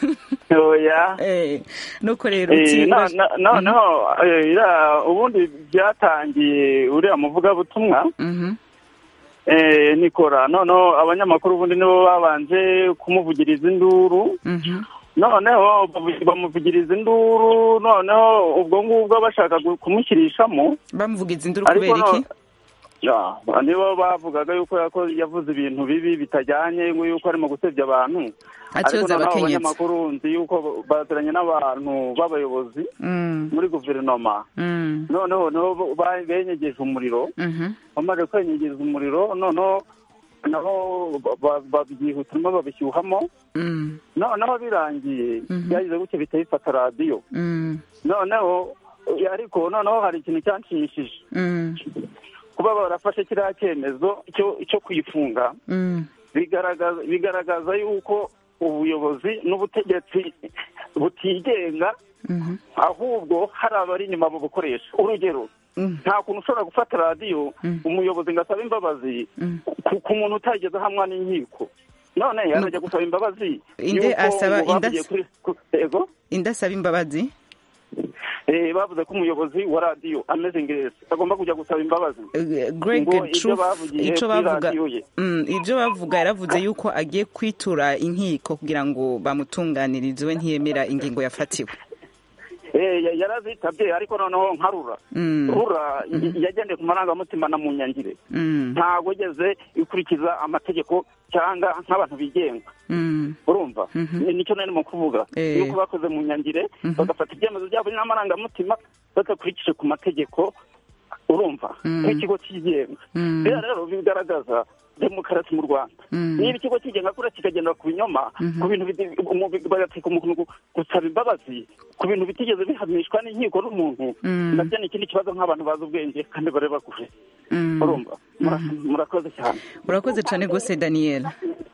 oya Eh, nuko rero Eh, uti no- no- noneho eh, iriya ubundi byatangiye uriya muvugabutumwa Mhm. eh, nikora noneho abanyamakuru ubundi nibo babanje kumuvugiriza induru Mhm. noneho bavu- bamuvugiriza induru noneho ubwo ngubwo bashaka gu- kumushyirishamo bamuvugiza induru Ariko kubera iki no- Ya, nibo bavugaga yuko yako- yavuze ibintu bibi bitajyanye ngo yuko arimo gusebya abantu Atyoza ariko noneho abakenyezi. abanyamakuru nzi yuko baziranye n'abantu b'abayobozi Mm, muri guverinoma mm, noneho niho bo- ba- benyegeje umuriro mhm, bamaze kwenyegeza umuriro noneho nabo ba- ba- babyihutiramo babishyuhamo mm, noneho birangiye Mhm. byagize gutya bihita bifata radiyo mm, noneho eh, ariko noneho hari ikintu cyanshimishije mm, kuba barafashe kiriya cyemezo cyo cyo kuyifunga mm. bigaragaza bigaragaza yuko ubuyobozi n'ubutegetsi butigenga Mhm. ahubwo hari abari inyuma bubukoresha urugero Mm. nta kuntu ushobora gufata radiyo Mm. umuyobozi ngo asabe imbabazi Mm. ku- ku muntu utageze ahamwa n'inkiko none yarajya gusaba imbabazi Inde yuko asaba- ngo inde bavugiye as- kuri ku- ego indasaba imbabazi Eh, bavuze ko umuyobozi wa radiyo ameze ngereza agomba kujya gusaba imbabazi Eh, Greg ngo ibyo Truth bavugiye ico kuri bavuga radiyo ye Mm, ibyo bavuga yaravuze yuko agiye kwitura inkiko kugira ngo bamutunganirize we ntiyemera ingingo yafatiwe Eh, ya- yarazitabye ariko noneho nka rura Mm. rura y- yagendeye ku marangamutima na mu nyangire Mm. ntabwo igeze ikurikiza amategeko cyangwa nk'abantu bigenga Mm. urumva Mhm. Ni- nicyo nari mu kuvuga Eh. yuko bakoze mu nyangire Mhm. bagafata ibyemezo byabo n'amarangamutima badakurikije ku mategeko urumva Mm. nk'ikigo cyigenga Mm. rero rero bigaragaza demokarasi mu rwanda Mm. niba ikigo cyigenga kure kikagendera ku binyoma Mhm. ku bintu biti- umu- bagateka umuntu gu- gusaba imbabazi ku bintu bitigeze bihanishwa n'inkiko n'umuntu Mm. nabyo ni ikindi kibazo nk'abantu bazi ubwenge kandi bareba kure Mm. urumva Mura- murakoze cyane urakoze cyane rwose daniel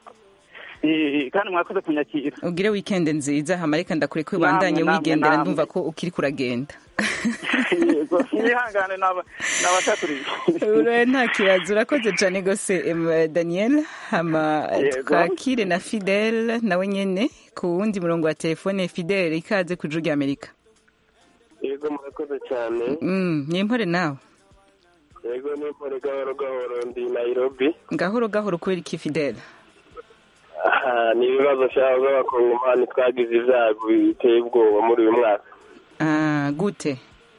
Eh, kandi mwakoze kunyakira ugire weekend nziza hama reka ndakure ko Namwe, ubandanye namwe, wigendera namwe. ndumva ko ukiri kuragenda yego mwihangane naba- nabasakuriye Ura- nta kibazo urakoze cyane rwose em, daniel hama Yego. twakire na fidel nawe nyene ku wundi murongo wa telefone fidel ikaze ku ijuru ry'amerika yego murakoze cyane Mm, nimpore nawe yego n'impore gahoro gahoro ndi nairobi gahoro gahoro kubera iki fidel aha ni ibibazo nshaka z'abakongomani twagize ibyago biteye ubwoba muri uyu mwaka Ah, gute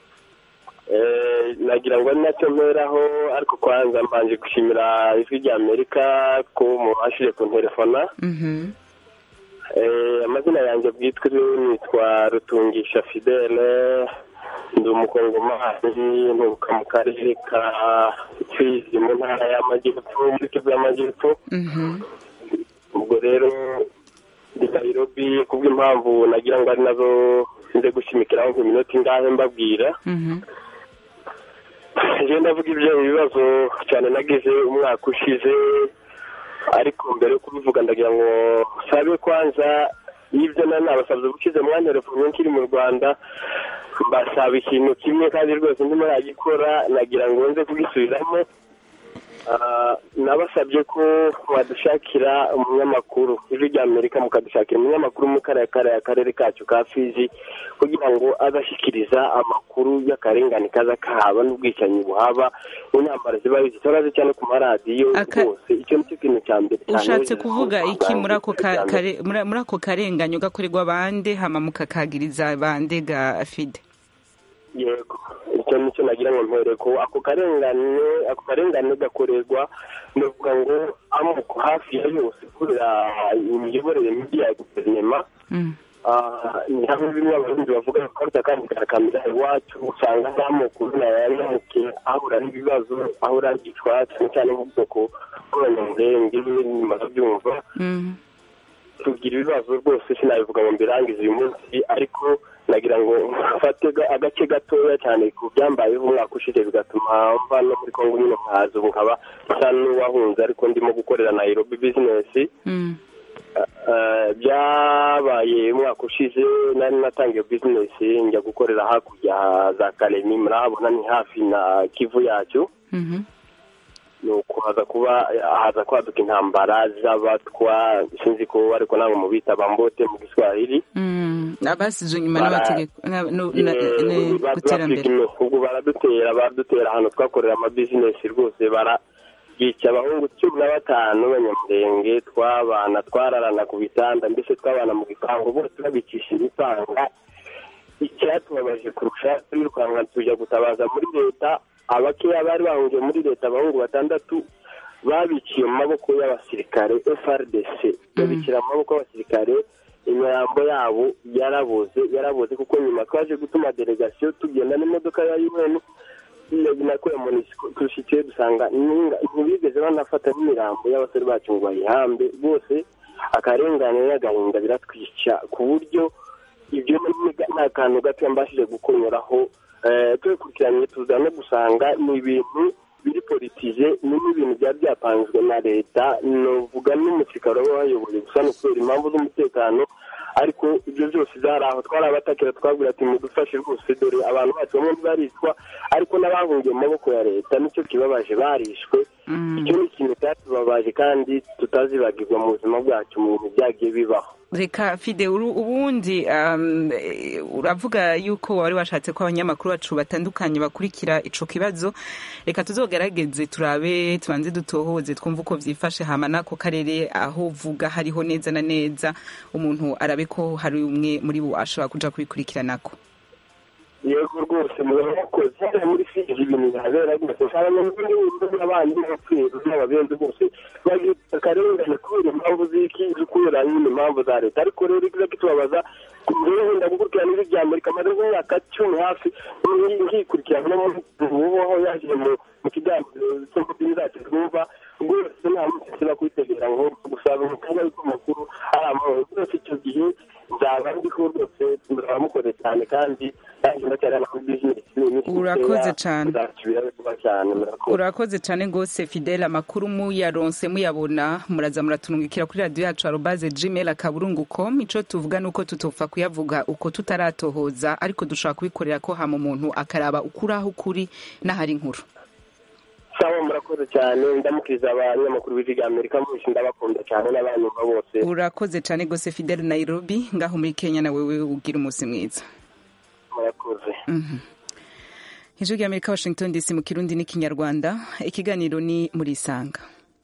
Eh, nagira ngo ari nacyo mperaho ariko kwanza mbanje gushimira ijwi rya amerika ko mubashije kunterefona Mhm. Eh, amazina yanjye bwitwa nitwa rutungisha fidele ndi umukongomani nturuka mu karere ka fizi mu ntara y'amajyepfo muri kivu y'amajyepfo Mhm. ubwo rero ndi nairobi kubw'impamvu nagira ngo ari nazo nze gushimikiraho nk'iminota ingahe mbabwira Mhm. njyewe ndavuga ibyo ibibazo cyane nagize umwaka ushize ariko mbere yo kubivuga ndagira ngo sabe kwanza y'ibyo nari nabasabye ubushize mwanya telefone nkiri mu rwanda mbasaba ikintu kimwe kandi rwose ndimo nagikora nagira ngo nze kugisubiramo Ah, nabasabye ko mwadushakira umunyamakuru ijwi rya amerika mukadushakira umunyamakuru mu kariya kariya karere kacu ka fizi kugira ngo azashyikiriza amakuru y'akarengane kaza kahaba n'ubwicanyi buhaba n'intambara ziba zitoraze cyane ku maradiyo Aka- rwose icyo nicyo kintu cya mbere cyane ushatse kuvuga iki muri ako ka- kare- muri muri ako karenganyo gakorerwa bande hama mukakagiriza bande ga fide yego icyo nicyo nagira ngo mpere ko ako karengane ako karengane gakorerwa ndavuga ngo amoko hafi ya yose kubera imiyoborere mibi ya guverinoma Ah, ni hamwe bimwe abarundi bavuga ko kandi karakamira iwacu usanga nta moko nayamuke ahura n'ibibazo ahura n'igicwa cyane cyane nk'ubwoko bw'abanyamurenge nimaze byumva tugira ibibazo rwose sinabivuga ngo mbirangize uyu munsi ariko nagira ngo mfate ga- agace gatoya cyane ku byambayeho umwaka ushize bigatuma mva no muri kongo nyine nkaza ubu nkaba nsa n'uwahunze ariko ndimo gukorera nairobi bizinesi Eh, byabaye umwaka ushize nari natangiye bizinesi njya gukorera hakurya za karemi murahabona ni hafi na kivu yacu nuko haza kuba haza kwaduka intambara z'abatwa sinzi ko ariko ntabwo mubita bambote mu giswahili abasize inyuma Bara- n'amategeko na- no- na- ne- guterambere badupigime ubwo baradutera baradutera ahantu twakorera amabizinesi rwose barabica abahungu cumi na batanu b'abanyamurenge twabana twararana ku bitanda mbese twabana mu gipangu bose babicisha imipanga icyatubabaje kurusha turirukanka tujya gutabaza muri leta abakeya bari bahungiye muri leta abahungu batandatu babiciye mu maboko y'abasirikare frdc babicira mu maboko y'abasirikare imirambo yabo yaraboze yaraboze kuko nyuma twaje gutuma delegasiyo tugenda n'imodoka ya un nako ya monisiko tushikiye dusanga ninga- ntibigeze banafata n'imirambo y'abasore bacu ngo bayihambe bose akarengane n'agahinda biratwica ku buryo ibyo ni ni akantu gato mbashije gukonyoraho Eh, tubikurikiranye tuza no gusanga ni ibintu biri politize ni n'ibintu byaba byapanzwe na leta novuga n'umusirikare waba wayoboye gusa ni kubera impamvu z'umutekano ariko ibyo byose byari aho twari abatakira twabwira ati mudufashe rwose dore abantu bacu bamwe ntibaricwa ariko n'abahungiye mu maboko ya leta nicyo kibabaje barishwe icyo ni ikintu cyatubabaje kandi tutazibagirwa mu buzima bwacu mu bintu byagiye bibaho reka fide uru- ubundi um, eh, uravuga yuko wari washatse ko abanyamakuru bacu batandukanye bakurikira ico kibazo reka tuzogerageze turabe tubanze dutohoze twumve uko vyifashe hama n'ako karere aho uvuga hariho neza na neza umuntu arabe ko hari umwe muri bo ashobora kuja kubikurikiranako yego rwose murakoze hariya muri fiji ibintu bihabera rwose abanyamuryango n'abandi bapfuye n'ababenzi bose bagira akarengane kubera impamvu z'iki kubera nyine impamvu za leta ariko rero ikiza kitubabaza rero wenda gukurikirana ibi bya amerika maze nk'imyaka cumi hafi nkikurikirana no mu aho yaje mu kiganiro cyo mu dini zacu twumva rwose nta muntu ushobora kubitegera ngo gusaba umukobwa w'amakuru ari amahoro rwose icyo gihe nzaba ndiho rwose muramukoze cyane kandi nanjye ndacyari amakuru bizinesi urakoze cyane cyane murakoze urakoze cyane rwose fidele amakuru muyaronse muyabona muraza muratunungikira kuri radiyo yacu arobaze gmail akaburungu com ico tuvuga nuko tutopfa kuyavuga uko tutaratohoza ariko dushobora kubikorera ko hama umuntu akaraba ukuri aho ukuri n'ahari inkuru sawa murakoze cyane ndamukiriza abanyamakuru b'ijwi rya amerika mwinshi ndabakunda cyane n'abanyumva bose urakoze cyane rwose fidele nairobi ngaho muri kenya na wewe ugira umunsi mwiza murakoze ijwi rya amerika washington dc mu kirundi n'ikinyarwanda ikiganiro ni muri isanga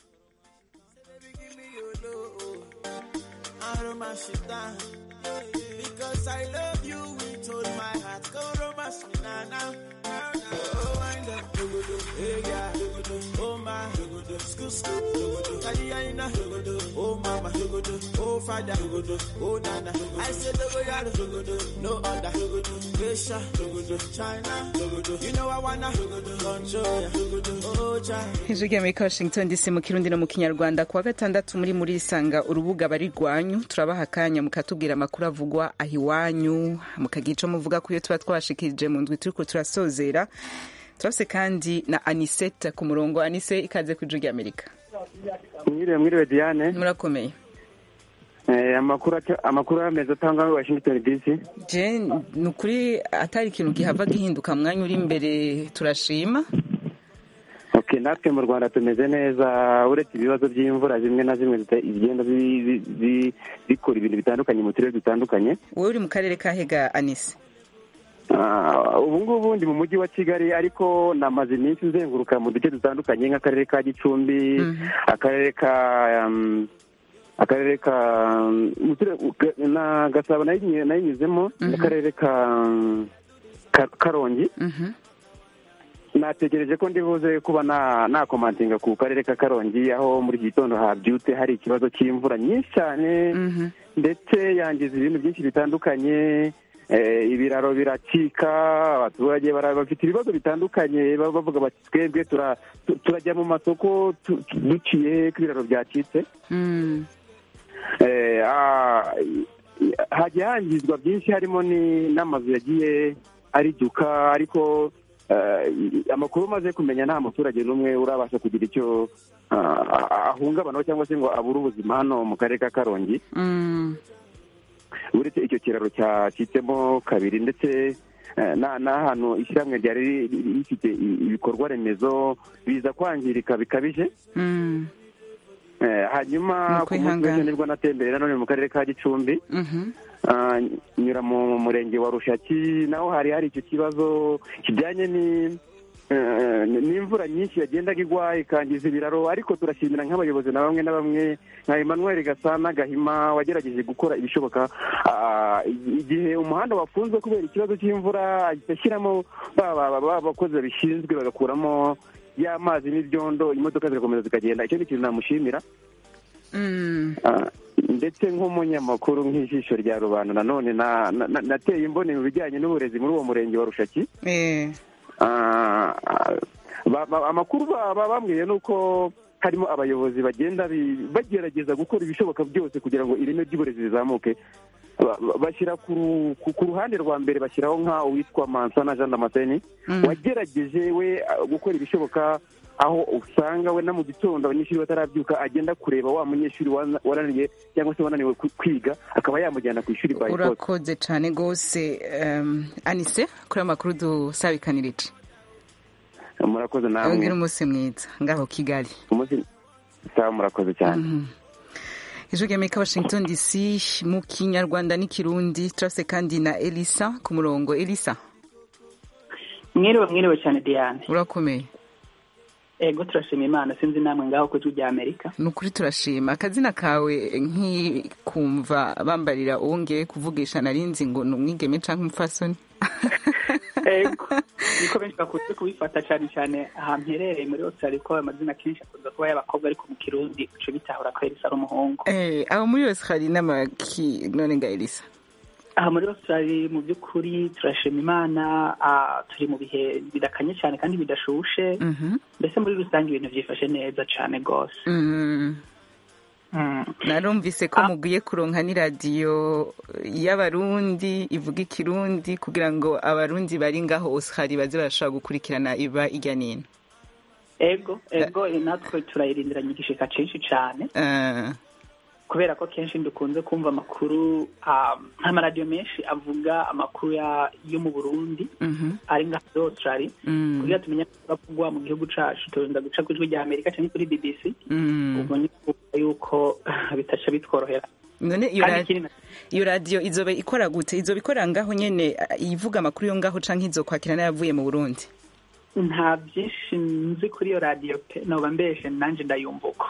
Because I love you with all my heart. Go romance me now, now. Oh, wind up. Hey, yeah. Oh, my. Scoot, scoot. Kaliyaina. Oh, mama. Oh, father. Oh, nana. I said, no other. Asia. China. You know I wanna control ya. Oh, child. ijwi rya amerika washington dc mu kirundi no mu kinyarwanda kuwa gatandatu muri muri isanga urubuga bari rwanyu turabaha akanya mukatubwira amakuru avugwa aho iwanyu mukagira ico muvuga ku yo tuba twashikirije mu ndwi turiko turasozera turafise kandi na anisete ku murongo anise ikaze ku ijwi rya amerika mwiriwe mwiriwe diane murakomeye Eh, amakuru aca- amakuru ameza atangwa muri washington dc je ni ukuri atari ikintu gihava gihinduka mwanya uri imbere turashima okay natwe mu rwanda tumeze neza uretse ibibazo by'imvura zimwe na zimwe zita- zigenda zi- zi- zi- zikora ibintu bitandukanye mu turere dutandukanye wowe uri mu karere ka hega anise Ah, ubu ngubu ndi mu mujyi wa kigali ariko namaze iminsi nzenguruka mu duce dutandukanye nk'akarere ka gicumbi akarere ka um, akarere ka um, mu turere- ga- na gasabo nayinyuze- nayinyuzemo n'akarere ka um, Ka- karongi nategereje ko ndibuze kuba na nakomantinga ku karere ka karongi aho muri iki gitondo habyutse hari ikibazo cy'imvura nyinshi cyane ndetse yangiza ibintu byinshi bitandukanye eh, ibiraro biracika abaturage bara- bafite ibibazo bitandukanye baba bavuga bati twebwe tura- tu- turajya mu masoko tu- tu- duciye ko ibiraro byacitse Eh, ah, hagiye hangizwa byinshi harimo ni- n'amazu yagiye ariduka ariko eh, amakuru umaze kumenya nta muturage n'umwe urabasha kugira icyo ah, ahungabanaho cyangwa se ngo abure ubuzima hano mu karere ka karongi uretse icyo kiraro cyacitsemo kabiri ndetse eh, na- n'ahantu ishyirahamwe ryari ri- ri- rifite i- ibikorwa remezo biza kwangirika bikabije Eh, hanyuma ku munsi Ukwihangana. w'ejo nibwo natemberera none mu karere ka gicumbi Ah, nyura mu murenge wa rushaki naho hari hari icyo kibazo kijyanye ni eh, n'imvura nyinshi yagendaga igwa ikangiza ibiraro ariko turashimira nk'abayobozi na bamwe na bamwe nka emmanuel gasana gahima wagerageje gukora ibishoboka Ah, igihe umuhanda wafunzwe kubera ikibazo cy'imvura ahita ashyiramo ba ba- ba- ba- bakozi babishinzwe bagakuramo y'amazi n'ibyondo imodoka zigakomeza zikagenda icyo ni ikintu namushimira Ah, ndetse nk'umunyamakuru nk'ijisho rya rubanda nanone na- na- na- nateye imboni mu bijyanye n'uburezi muri uwo murenge wa rushaki Ah, ah, ba- ba- amakuru ba- ba- bambwiye ni uko harimo abayobozi bagenda bi- bagerageza gukora ibishoboka byose kugira ngo ireme ry'uburezi rizamuke Ba- ba- bashyira ku ru- ku ku ruhande rwa mbere bashyiraho nka uwitwa mansana jean damascene wagerageje we ah, gukora ibishoboka aho usanga we na mu gitondo abanyeshuri batarabyuka agenda kureba wa munyeshuri wana- wananiye cyangwa se wananiwe ku- kwiga akaba yamujyana ku ishuri by force urakoze cyane rwose um, anise kuri ayo makuru dusabikanirije murakoze namwe ubwira umunsi mwiza ngaho kigali umunsi sawa murakoze cyane ijwi rya amerika washington dc mu kinyarwanda n'ikirundi turase kandi na elisa ku murongo elisa mwiriwe mwiriwe cyane diane urakomeye ego turashima imana sinzi namwe ngaho ku ijwi rya amerika ni ukuri turashima akazina kawe nk'ikumva bambarira uwongeye kuvugisha narinzi ngo ni umwigeme cyangwa umupfasoni ego niko benshi bakunze kubifata cyane cyane ahantu herereye muri australia ko amazina kenshi akunze kuba y'abakobwa ariko mu kirundi uca bitahura ko elisa ari umuhungu Eh, aho muri yose hari n'amaki none nga elisa aha muri australia mu by'ukuri turashima imana ah, turi mu bihe bidakanye cyane kandi bidashushe Mhm. mbese muri rusange ibintu byifashe neza cyane rwose Mm. narumvise ko mugiye kuronka n'iradiyo y'abarundi ivuga ikirundi kugira ngo abarundi bari ngaho osihari baze barashobora gukurikirana iba ijya n'ino ego ego eh, natwe turayirindiranye igishika cyinshi cyane Ah, kubera ko kenshi dukunze kumva amakuru ah, nk'amaradiyo menshi avuga amakuru ya- yo mu burundi mhm, ari ngaha muri australia Mm. kugira tumenye avugwa mu gihugu cacu turinda guca ku ijwi rya amerika cyangwa kuri bbc mm. ubwo ni ukuvuga yuko bitaca bitworohera none iyo Kandi ra- ikindi na- iyo radiyo izoba ikora gute izoba ikora ngaho nyene ah, ivuga amakuru yo ngaho canke izokwakira n'ayavuye mu burundi nta byinshi nzi kuri iyo radiyo pe noba mbeshe nanjye ndayumva uko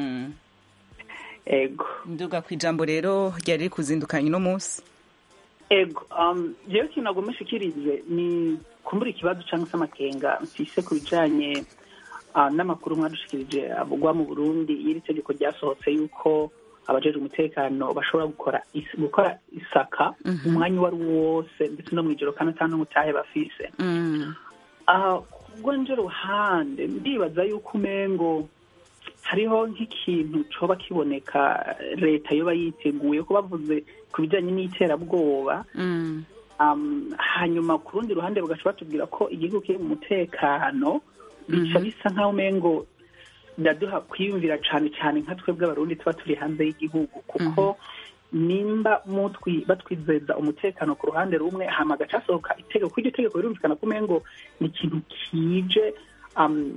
ego nduga ku ijambo rero ryari riri kuzindukanya uno munsi ego um, jewe ikintu nagomba nshikirize ni kumbura ikibazo cyangwa se amakenga mfise ku bijanye uh, n'amakuru mwadushikirije avugwa mu burundi y'iri tegeko ryasohotse yuko abajejwe umutekano bashobora gukora is, gukora isaka Mhm. umwanya uwo ari wo wose ndetse no mw'ijoro kandi ata n'umutahe bafise aha kubwo nje ruhande ndibaza yuko umengo hariho nk'ikintu coba kiboneka leta yoba yiteguye ko bavuze ku bijanye n'iterabwoba um, hanyuma ku rundi ruhande bagaca batubwira ko igihugu kiri mu mutekano bica bisa nk'aho umengo ndaduha kwiyumvira cane cane nka twebwe abarundi tuba turi hanze y'igihugu kuko nimba mutwi batwizeza umutekano ku ruhande rumwe hama agaca hasohoka itegeko iryo tegeko birumvikana ko umengo ni ikintu kije um,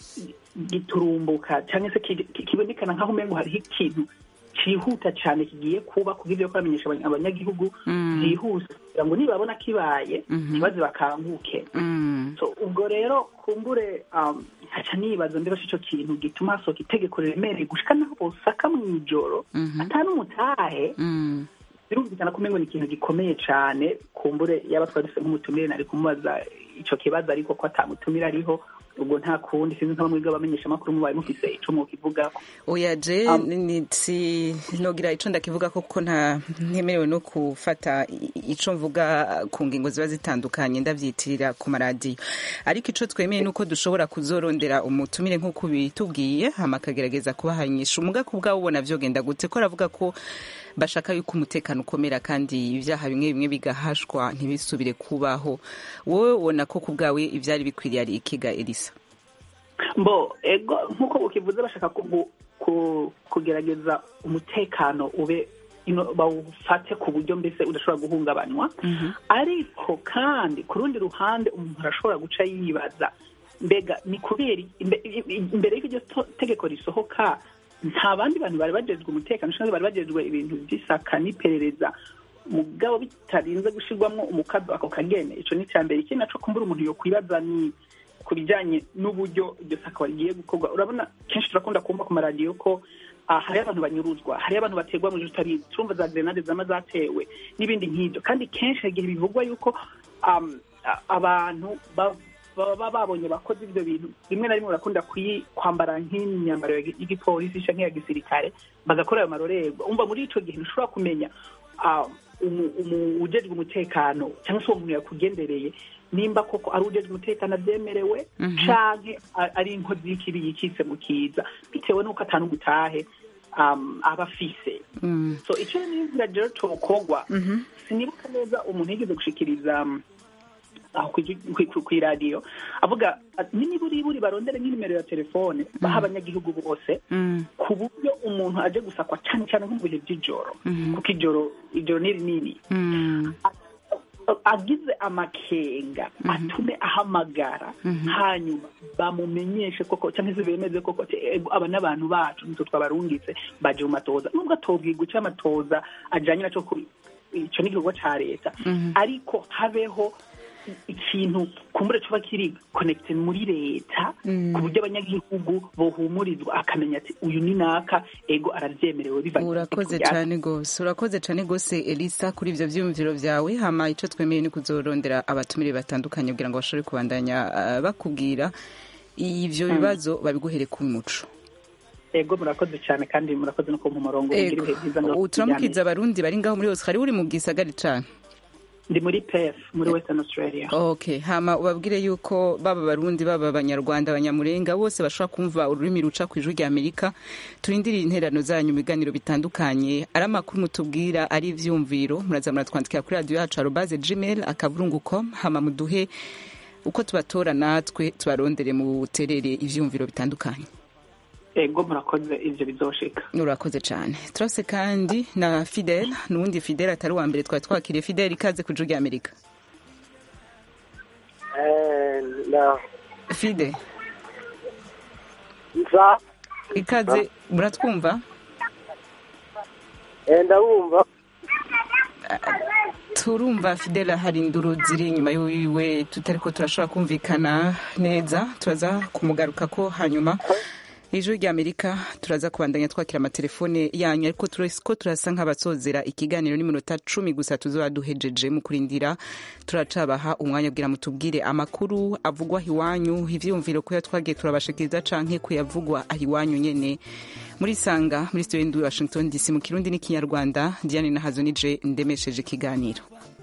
giturumbuka cyangwa se ki- ki- kibonekana nk'aho umengo hariho ikintu cihuta cyane kigiye kuba kugira ivyo kubamenyesha abanya- abanyagihugu Mm. byihuse kugira ngo nibabona kibaye Mhm. ntibaze bakanguke so ubwo rero kumbure um, haca nibaza mbere ico kintu gituma hasohoka itegeko riremereye gushika naho bosaka mw'ijoro ata n'umutahe birumvikana ko umengo ni ikintu gikomeye cane kumbure yaba twari dufise nk'umutumire nari kumubaza ico kibazo ariko ko atamutumire ariho ubwo nta kundi sinzi nka bamwe bw'abamenyesha amakuru mubaye mufise ico mukivugako oya je Um, ni si nogira ico ndakivuga ko kuko nta ntemerewe no gufata i- ico mvuga ku ngingo ziba zitandukanye ndavyitirira ku maradiyo ariko ico twemeye nuko dushobora kuzorondera umutumire nk'uko bitubwiye hama akagerageza kubahanyisha umuga ku bwawe ubona vyogenda gute ko aravuga ko bashaka yuko umutekano ukomera kandi ibyaha bimwe bimwe bigahashwa ntibisubire kubaho wowe ubona ko ku bwawe ivyari bikwiriye ari ikiga elisa mbo ego nk'uko ukivuze bashaka kugu- ku- kugerageza umutekano ube ino- bawufate ku buryo mbese udashobora guhungabanywa ariko kandi ku rundi ruhande umuntu arashobora guca yibaza mbega ni kubera i- imbe- i- i- imbere y'uko iryo to- tegeko risohoka nta bandi bantu bari bajejwe umutekano cyangwa bari bajejwe ibintu by'isaka n'iperereza mugabo bitarinze gushirwamwo umukazo ako kagene ico ni icya mbere ikindi naco kumbura umuntu yokwibaza ni ku bijyanye n'uburyo iryo saka rigiye gukorwa urabona kenshi turakunda kumva ku maradiyo ko ah, hariho abantu banyuruzwa hariho abantu baterwa mu ijoro utabizi turumva za grenade zama zatewe n'ibindi nk'ibyo kandi kenshi hari igihe bivugwa yuko um, a- abantu ba- baba babonye bakoze ibyo bintu rimwe na rimwe barakunda kuyi- kwambara nk'imyambaro ya gi- y'igipolisi canke ya gisirikare bagakora ayo marorerwa umva muri ico gihe ntushobora kumenya ah, umu- umu- ujejwe umutekano cyangwa se uwo muntu yakugendereye nimba koko ari ujejwe umutekano avyemerewe Mhm. canke a- ari inkozi y'ikibi yikitse mu kiza bitewe n'uko atanu gutahe um, aba afise so ico n'inzira rero cokorwa sinibuka neza umuntu yigeze gushikiriza um, aho kw'iradiyo avuga ati, n'imiburiburi barondere nk'inimero ya telefone baha abanyagihugu bose ku buryo umuntu aje gusakwa cyane cyane nko mu bihe by'ijoro kuko ijoro ijoro ni rinini agize amakenga atume ahamagara hanyuma bamumenyeshe koko cyangwa se bemeze koko ati, "Ego, aba n'abantu bacu nitwe twabarungitse baje mu matoza nubwo atobwirwa icyo amatoza ajanye naco ku ico ni igikorwa ca leta ariko habeho ikintu kumbure cuba kiri connected muri leta ku buryo abanyagihugu bohumurizwa akamenya ati uyu ni naka ego aravyemerewe bivanye urakoze cyane gose urakoze cyane gose elisa kuri ivyo vyiyumviro vyawe hama ico twemeye ni kuzorondera abatumire batandukanye kugira ngo bashobore kubandanya ah, bakubwira ivyo Mm. bibazo babiguhere ku muco ego murakoze cyane kandi murakoze no kumpa umurongo Ego. mugira ibihe byiza ubu turamukiza abarundi bari ngaho muri hose hari uri mu gisagari cane ndi muri pef muri western australia okay hama ubabwire yuko baba barundi baba abanyarwanda abanyamurenga bose bashobora kumva ururimi ruca ku ijwi rya amerika turindiriye interano zanyu mu biganiro bitandukanye ari amakuru mutubwira ari ivyumviro muraza muratwandikira kuri radiyo yacu arobaze gmail akaburungu com hama muduhe uko tubatora natwe tubarondere mu buterere ivyumviro bitandukanye ego murakoze ivyo bizoshika urakoze cyane turase kandi na fidel n'uwundi fidel atari uwa mbere twari twakiriye fidel ikaze ku ijwi rya amerika fide nza ikaze muratwumva ndabumva turumva fidela hari induru ziri inyuma yiwe tutari ko turashobora kumvikana neza turaza kumugaruka ko hanyuma ijwi rya amerika turaza kubandanya twakira amatelefone yanyu ariko turasi ko turasa nk'abasozera ikiganiro n'iminota cumi gusa tuzoba duhejeje mu kurindira turacabaha umwanya kugira mutubwire amakuru avugwa iwanyu ivyiyumviro kuya twagiye turabashikiriza canke kuyavugwa aho iwanyu nyene muri sanga muri studio y'indu washington dc mu kirundi n'ikinyarwanda diane nahazo nije ndemesheje ikiganiro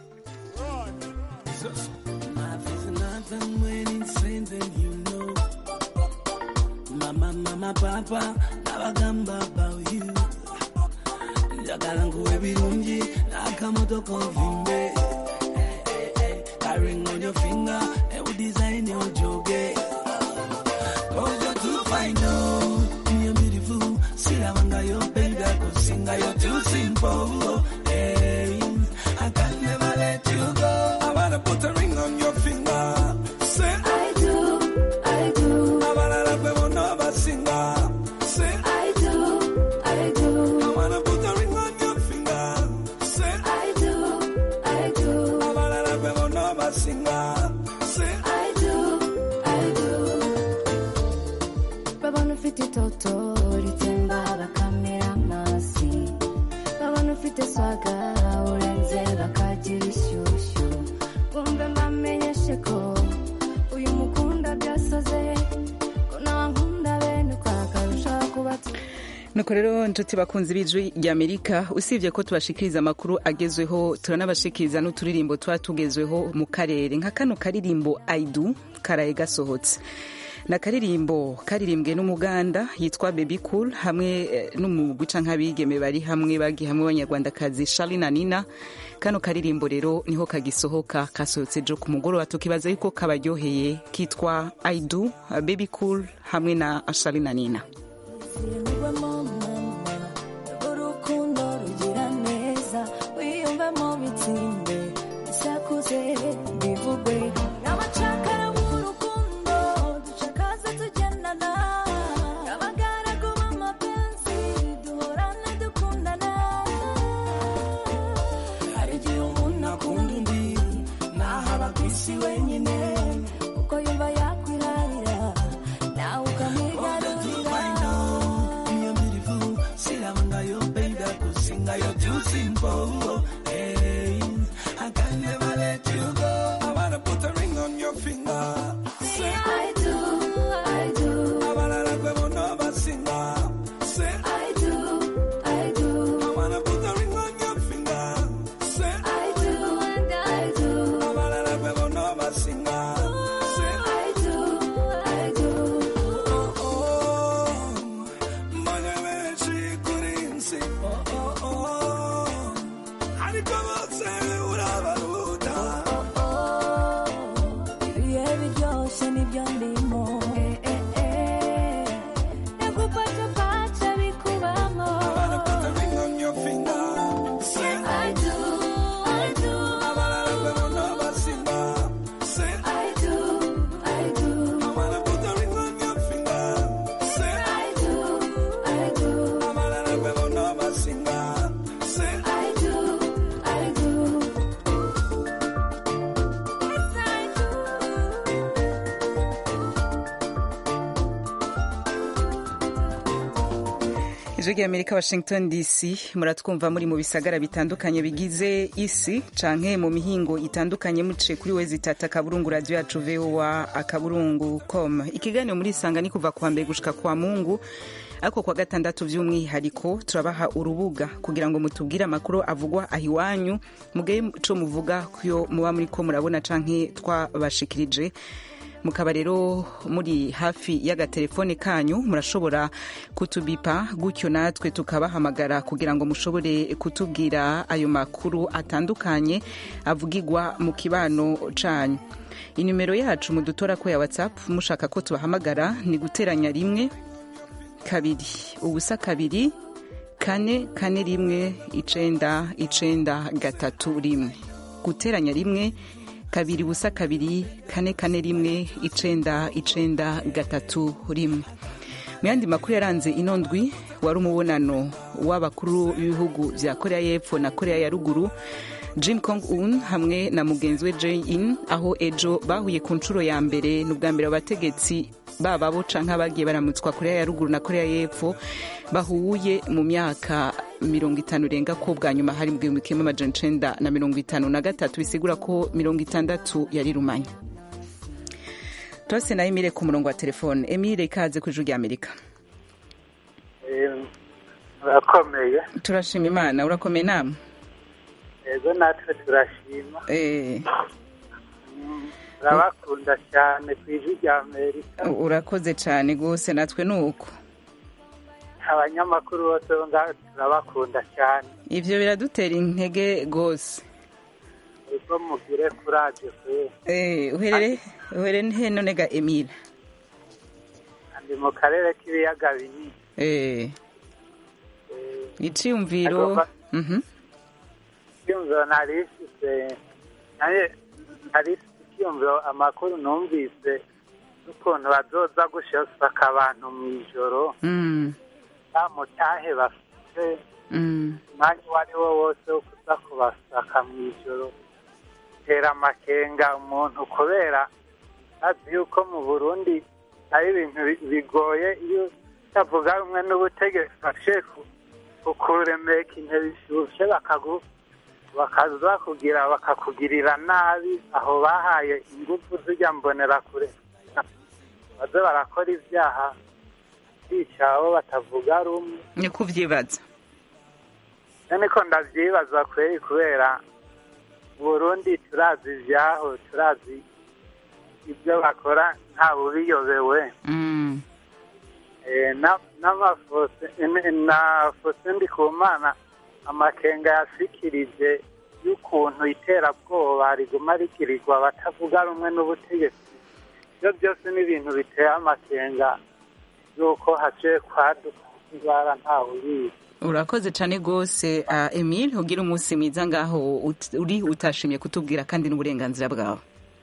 Mama, mama, papa, nabagamba about you. Njagala nkuwe birungi, nakamoto kovimbe. Eh, eh, eh, That ring on your finger, and we design your joge. Cause you're too fine, oh, you're beautiful. Silabanga yo baby, kusinga you're too simple. Hey, I can never let you go. I wanna put a ring on your finger. Say I do, I do. I wanna love you, never singer. Say I do, I do. I wanna put a ring on your finger. Say I do, I do. I wanna love you, never singer. Say I do, I do. babona ufite itoto ritemba bakamera amasi babona ufite swaga urenze bakagira ishyushyu bumve mbamenyeshe ko uyu mukunda byasoze ko nankunda bene uko akarushaho kuba nuko rero nshuti bakunzi b'ijwi rya amerika usibye ko tubashikiriza amakuru agezweho turanabashikiriza n'uturirimbo tuba tugezweho mu karere nka kano karirimbo aidu karaye gasohotse na karirimbo karirimbwe n'umuganda yitwa baby cool hamwe eh, n'umugwi canke abigeme bari hamwe bagiye hamwe abanyarwandakazi Charly na Nina kano karirimbo rero niho kagisohoka kasohotse jo ku mugoroba tukibaza yuko kabaryoheye kitwa I do baby cool hamwe na Charly na Nina Wiyumvamo mama, urukundo rugira neza wiyumvamo bitsinde bisakuze bivugwe n'abacakara b'urukundo ducakaze tugendana abagaragu b'amapenzi duhorana dukundana hari igihe umuntu akunda undi ntahaba ku isi wenyine kuko yumva yakwirarira nawe ukamwigarurira You're beautiful, silabanga yo baby, kusinga yo too simple. Hey, I can never let you go. I wanna put a ring on your finger. Say I do, I do. I wanna love you, never singer. Say I do, I do. I wanna put a ring on your finger. Say I do and I do. I wanna love you, never ijwi ry'amerika washington dc muratwumva muri mu bisagara bitandukanye bigize isi canke mu mihingo itandukanye muciye kuri wezi tata akaburungu radio yacu voa akaburungu com ikiganiro muri isanga ni kuva kuwa mbere gushika kwa mungu ariko kwa gatandatu by'umwihariko turabaha urubuga kugira ngo mutubwire amakuru avugwa aho iwanyu mugaye ico muvuga kuyo muba muriko murabona canke twabashikirije mukaba rero muri hafi y'agatelefone kanyu murashobora kutubipa gutyo natwe tukabahamagara kugira ngo mushobore kutubwira ayo makuru atandukanye avugirwa mu kibano canyu inimero yacu mudutora ko ya whatsapp mushaka ko tubahamagara ni guteranya rimwe kabiri ubusa kabiri kane kane rimwe icenda icenda gatatu rimwe guteranya rimwe kabiri ubusa kabiri kane kane rimwe icenda icenda gatatu rimwe mu yandi makuru yaranze ino ndwi wari umubonano w'abakuru b'ibihugu bya korea y'epfo na korea ya ruguru jim kong un hamwe na mugenzi we jay in aho ejo bahuye ku nshuro ya mbere ni ubwa mbere abategetsi baba bo canke abagiye baramutswa korea ya ruguru na korea y'epfo bahuye mu myaka mirongo itanu irenga ko bwa nyuma hari mu gihumbi kimwe amajana icenda na mirongo itanu na gatatu bisigura ko mirongo itandatu yari rumanya tose na emile ku murongo wa telefone emile ikaze ku ijwi rya amerika urakomeye turashima imana urakomeye nama ego natwe turashima Eh, turabakunda cyane ku ijwi rya amerika urakoze cyane rwose natwe ni uko abanyamakuru bose bo ngaho turabakunda cyane ivyo biradutera intege rwose ubwo mugire kuraje kwe Eh, uherere uherere he none ga emile ndi mu karere k'ibiyaga binini Eh, iciyumviro Agomba- Mhm. icyumviro nari ifite naye nari ifite icyumviro amakuru numvise n'ukuntu bazoza gushosaka abantu mu ijoro Mm, nta mutahe bafite mm, umwanya uwo ari wo wose wo kuza kubasaka mu ijoro tera amakenga umuntu kubera azi yuko mu burundi ari ibintu bi- bigoye iyo utavuga rumwe n'ubutegetsi bashe kukuremeka intebe ishushe bakagu bakaza kugira bakakugirira nabi aho bahaye ingufu zijya mbonera kure baze barakora ibyaha bica abo batavuga rumwe ni kuvyibaza niko ndavyibaza kweri kubera burundi turazi ivyaho turazi ibyo bakora nta bubiyobewe Mm, Eh, na- n'amafose ene- na fose ndikumana amakenga yasikirije y'ukuntu iterabwoba riguma rigirirwa batavuga rumwe n'ubutegetsi ibyo byose ni ibintu biteye amakenga y'uko haciye kwaduka indwara ntawe ubizi urakoze cyane rwose uh, emile ugira umunsi mwiza ngaho ut- uri utashimye kutubwira kandi n'uburenganzira bwawe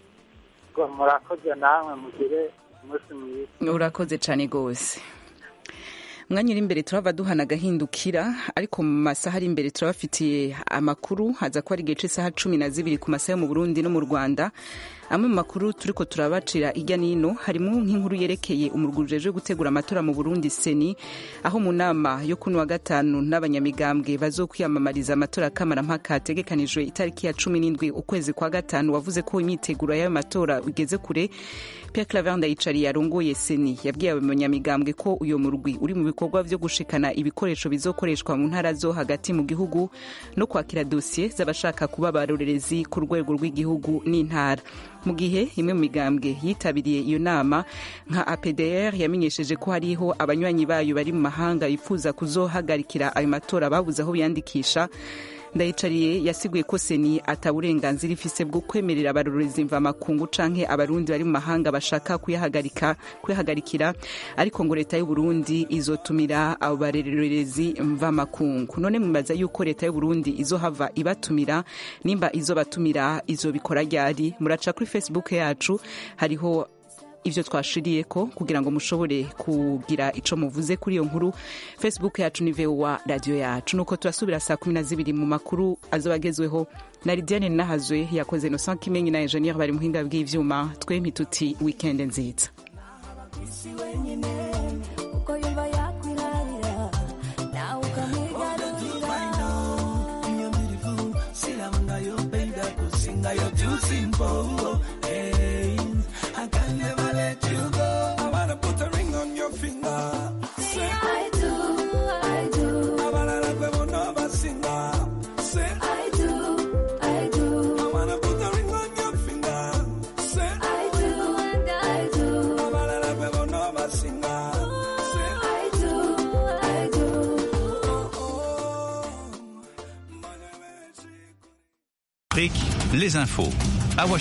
ngo murakoze namwe mugire umunsi mwiza urakoze cyane rwose umwanya uri imbere turava duhana agahindukira ariko mu masaha ari imbere turabafitiye amakuru haza ko ari igihe cy'isaha cumi na zibiri ku masaha yo mu burundi no mu rwanda amwe mu makuru turiko turabacira hirya n'ino harimo nk'inkuru yerekeye umurwi ujejwe gutegura amatora mu burundi seni aho mu nama yo kuno wa gatanu n'abanyamigambwe bazokwiyamamariza amatora kamarampaka ategekanijwe itariki ya cumi n'indwi ukwezi kwa gatanu wavuze ko imyiteguro y'ayo matora igeze kure Pierre Claver Ndayicariye arongoye seni yabwiye abanyamigambwe ko uyo murwi uri mu bikorwa vyo gushikana ibikoresho bizokoreshwa mu ntara zo hagati mu gihugu no kwakira dosiye z'abashaka kuba abarorerezi ku rwego rw'igihugu n'intara mu gihe imwe mu migambwe yitabiriye iyo nama nka APDR yamenyesheje ko hariho abanywanyi bayo bari mu mahanga bifuza kuzohagarikira ayo matora babuze aho biyandikisha ndayicariye yasiguye ko seni ataburenganzira ifise bwo kwemerera abarorezi mvamakungu canke abarundi bari mu mahanga bashaka kuyahagarika kuyahagarikira ariko ngo leta y'u Burundi izotumira abo barorerezi mvamakungu none mwibaza yuko leta y'u Burundi izohava ibatumira nimba izobatumira izobikora ryari muraca kuri facebook yacu hariho ivyo twashiriye ko kugira ngo mushobore kugira ico muvuze kuri iyo nkuru facebook yacu ni voa radio yacu nuko turasubira saa kumi na zibiri mu makuru azoba agezweho na lidiane nahazwe yakoze innocent kimenyi na ingenieur bari muhinga bw'ivyuma twempi tuti weekend nziza isi wenyine uko yumva yakwirarira losing bow. Hey, I can never let you go. I wanna put a ring on your finger. Say I do, I do. I wanna love you never singer. Say I do, I do. I wanna put a ring on your finger. Say I do, and I do. I wanna love you never singer. Say I do, I do. Afrique, les infos. À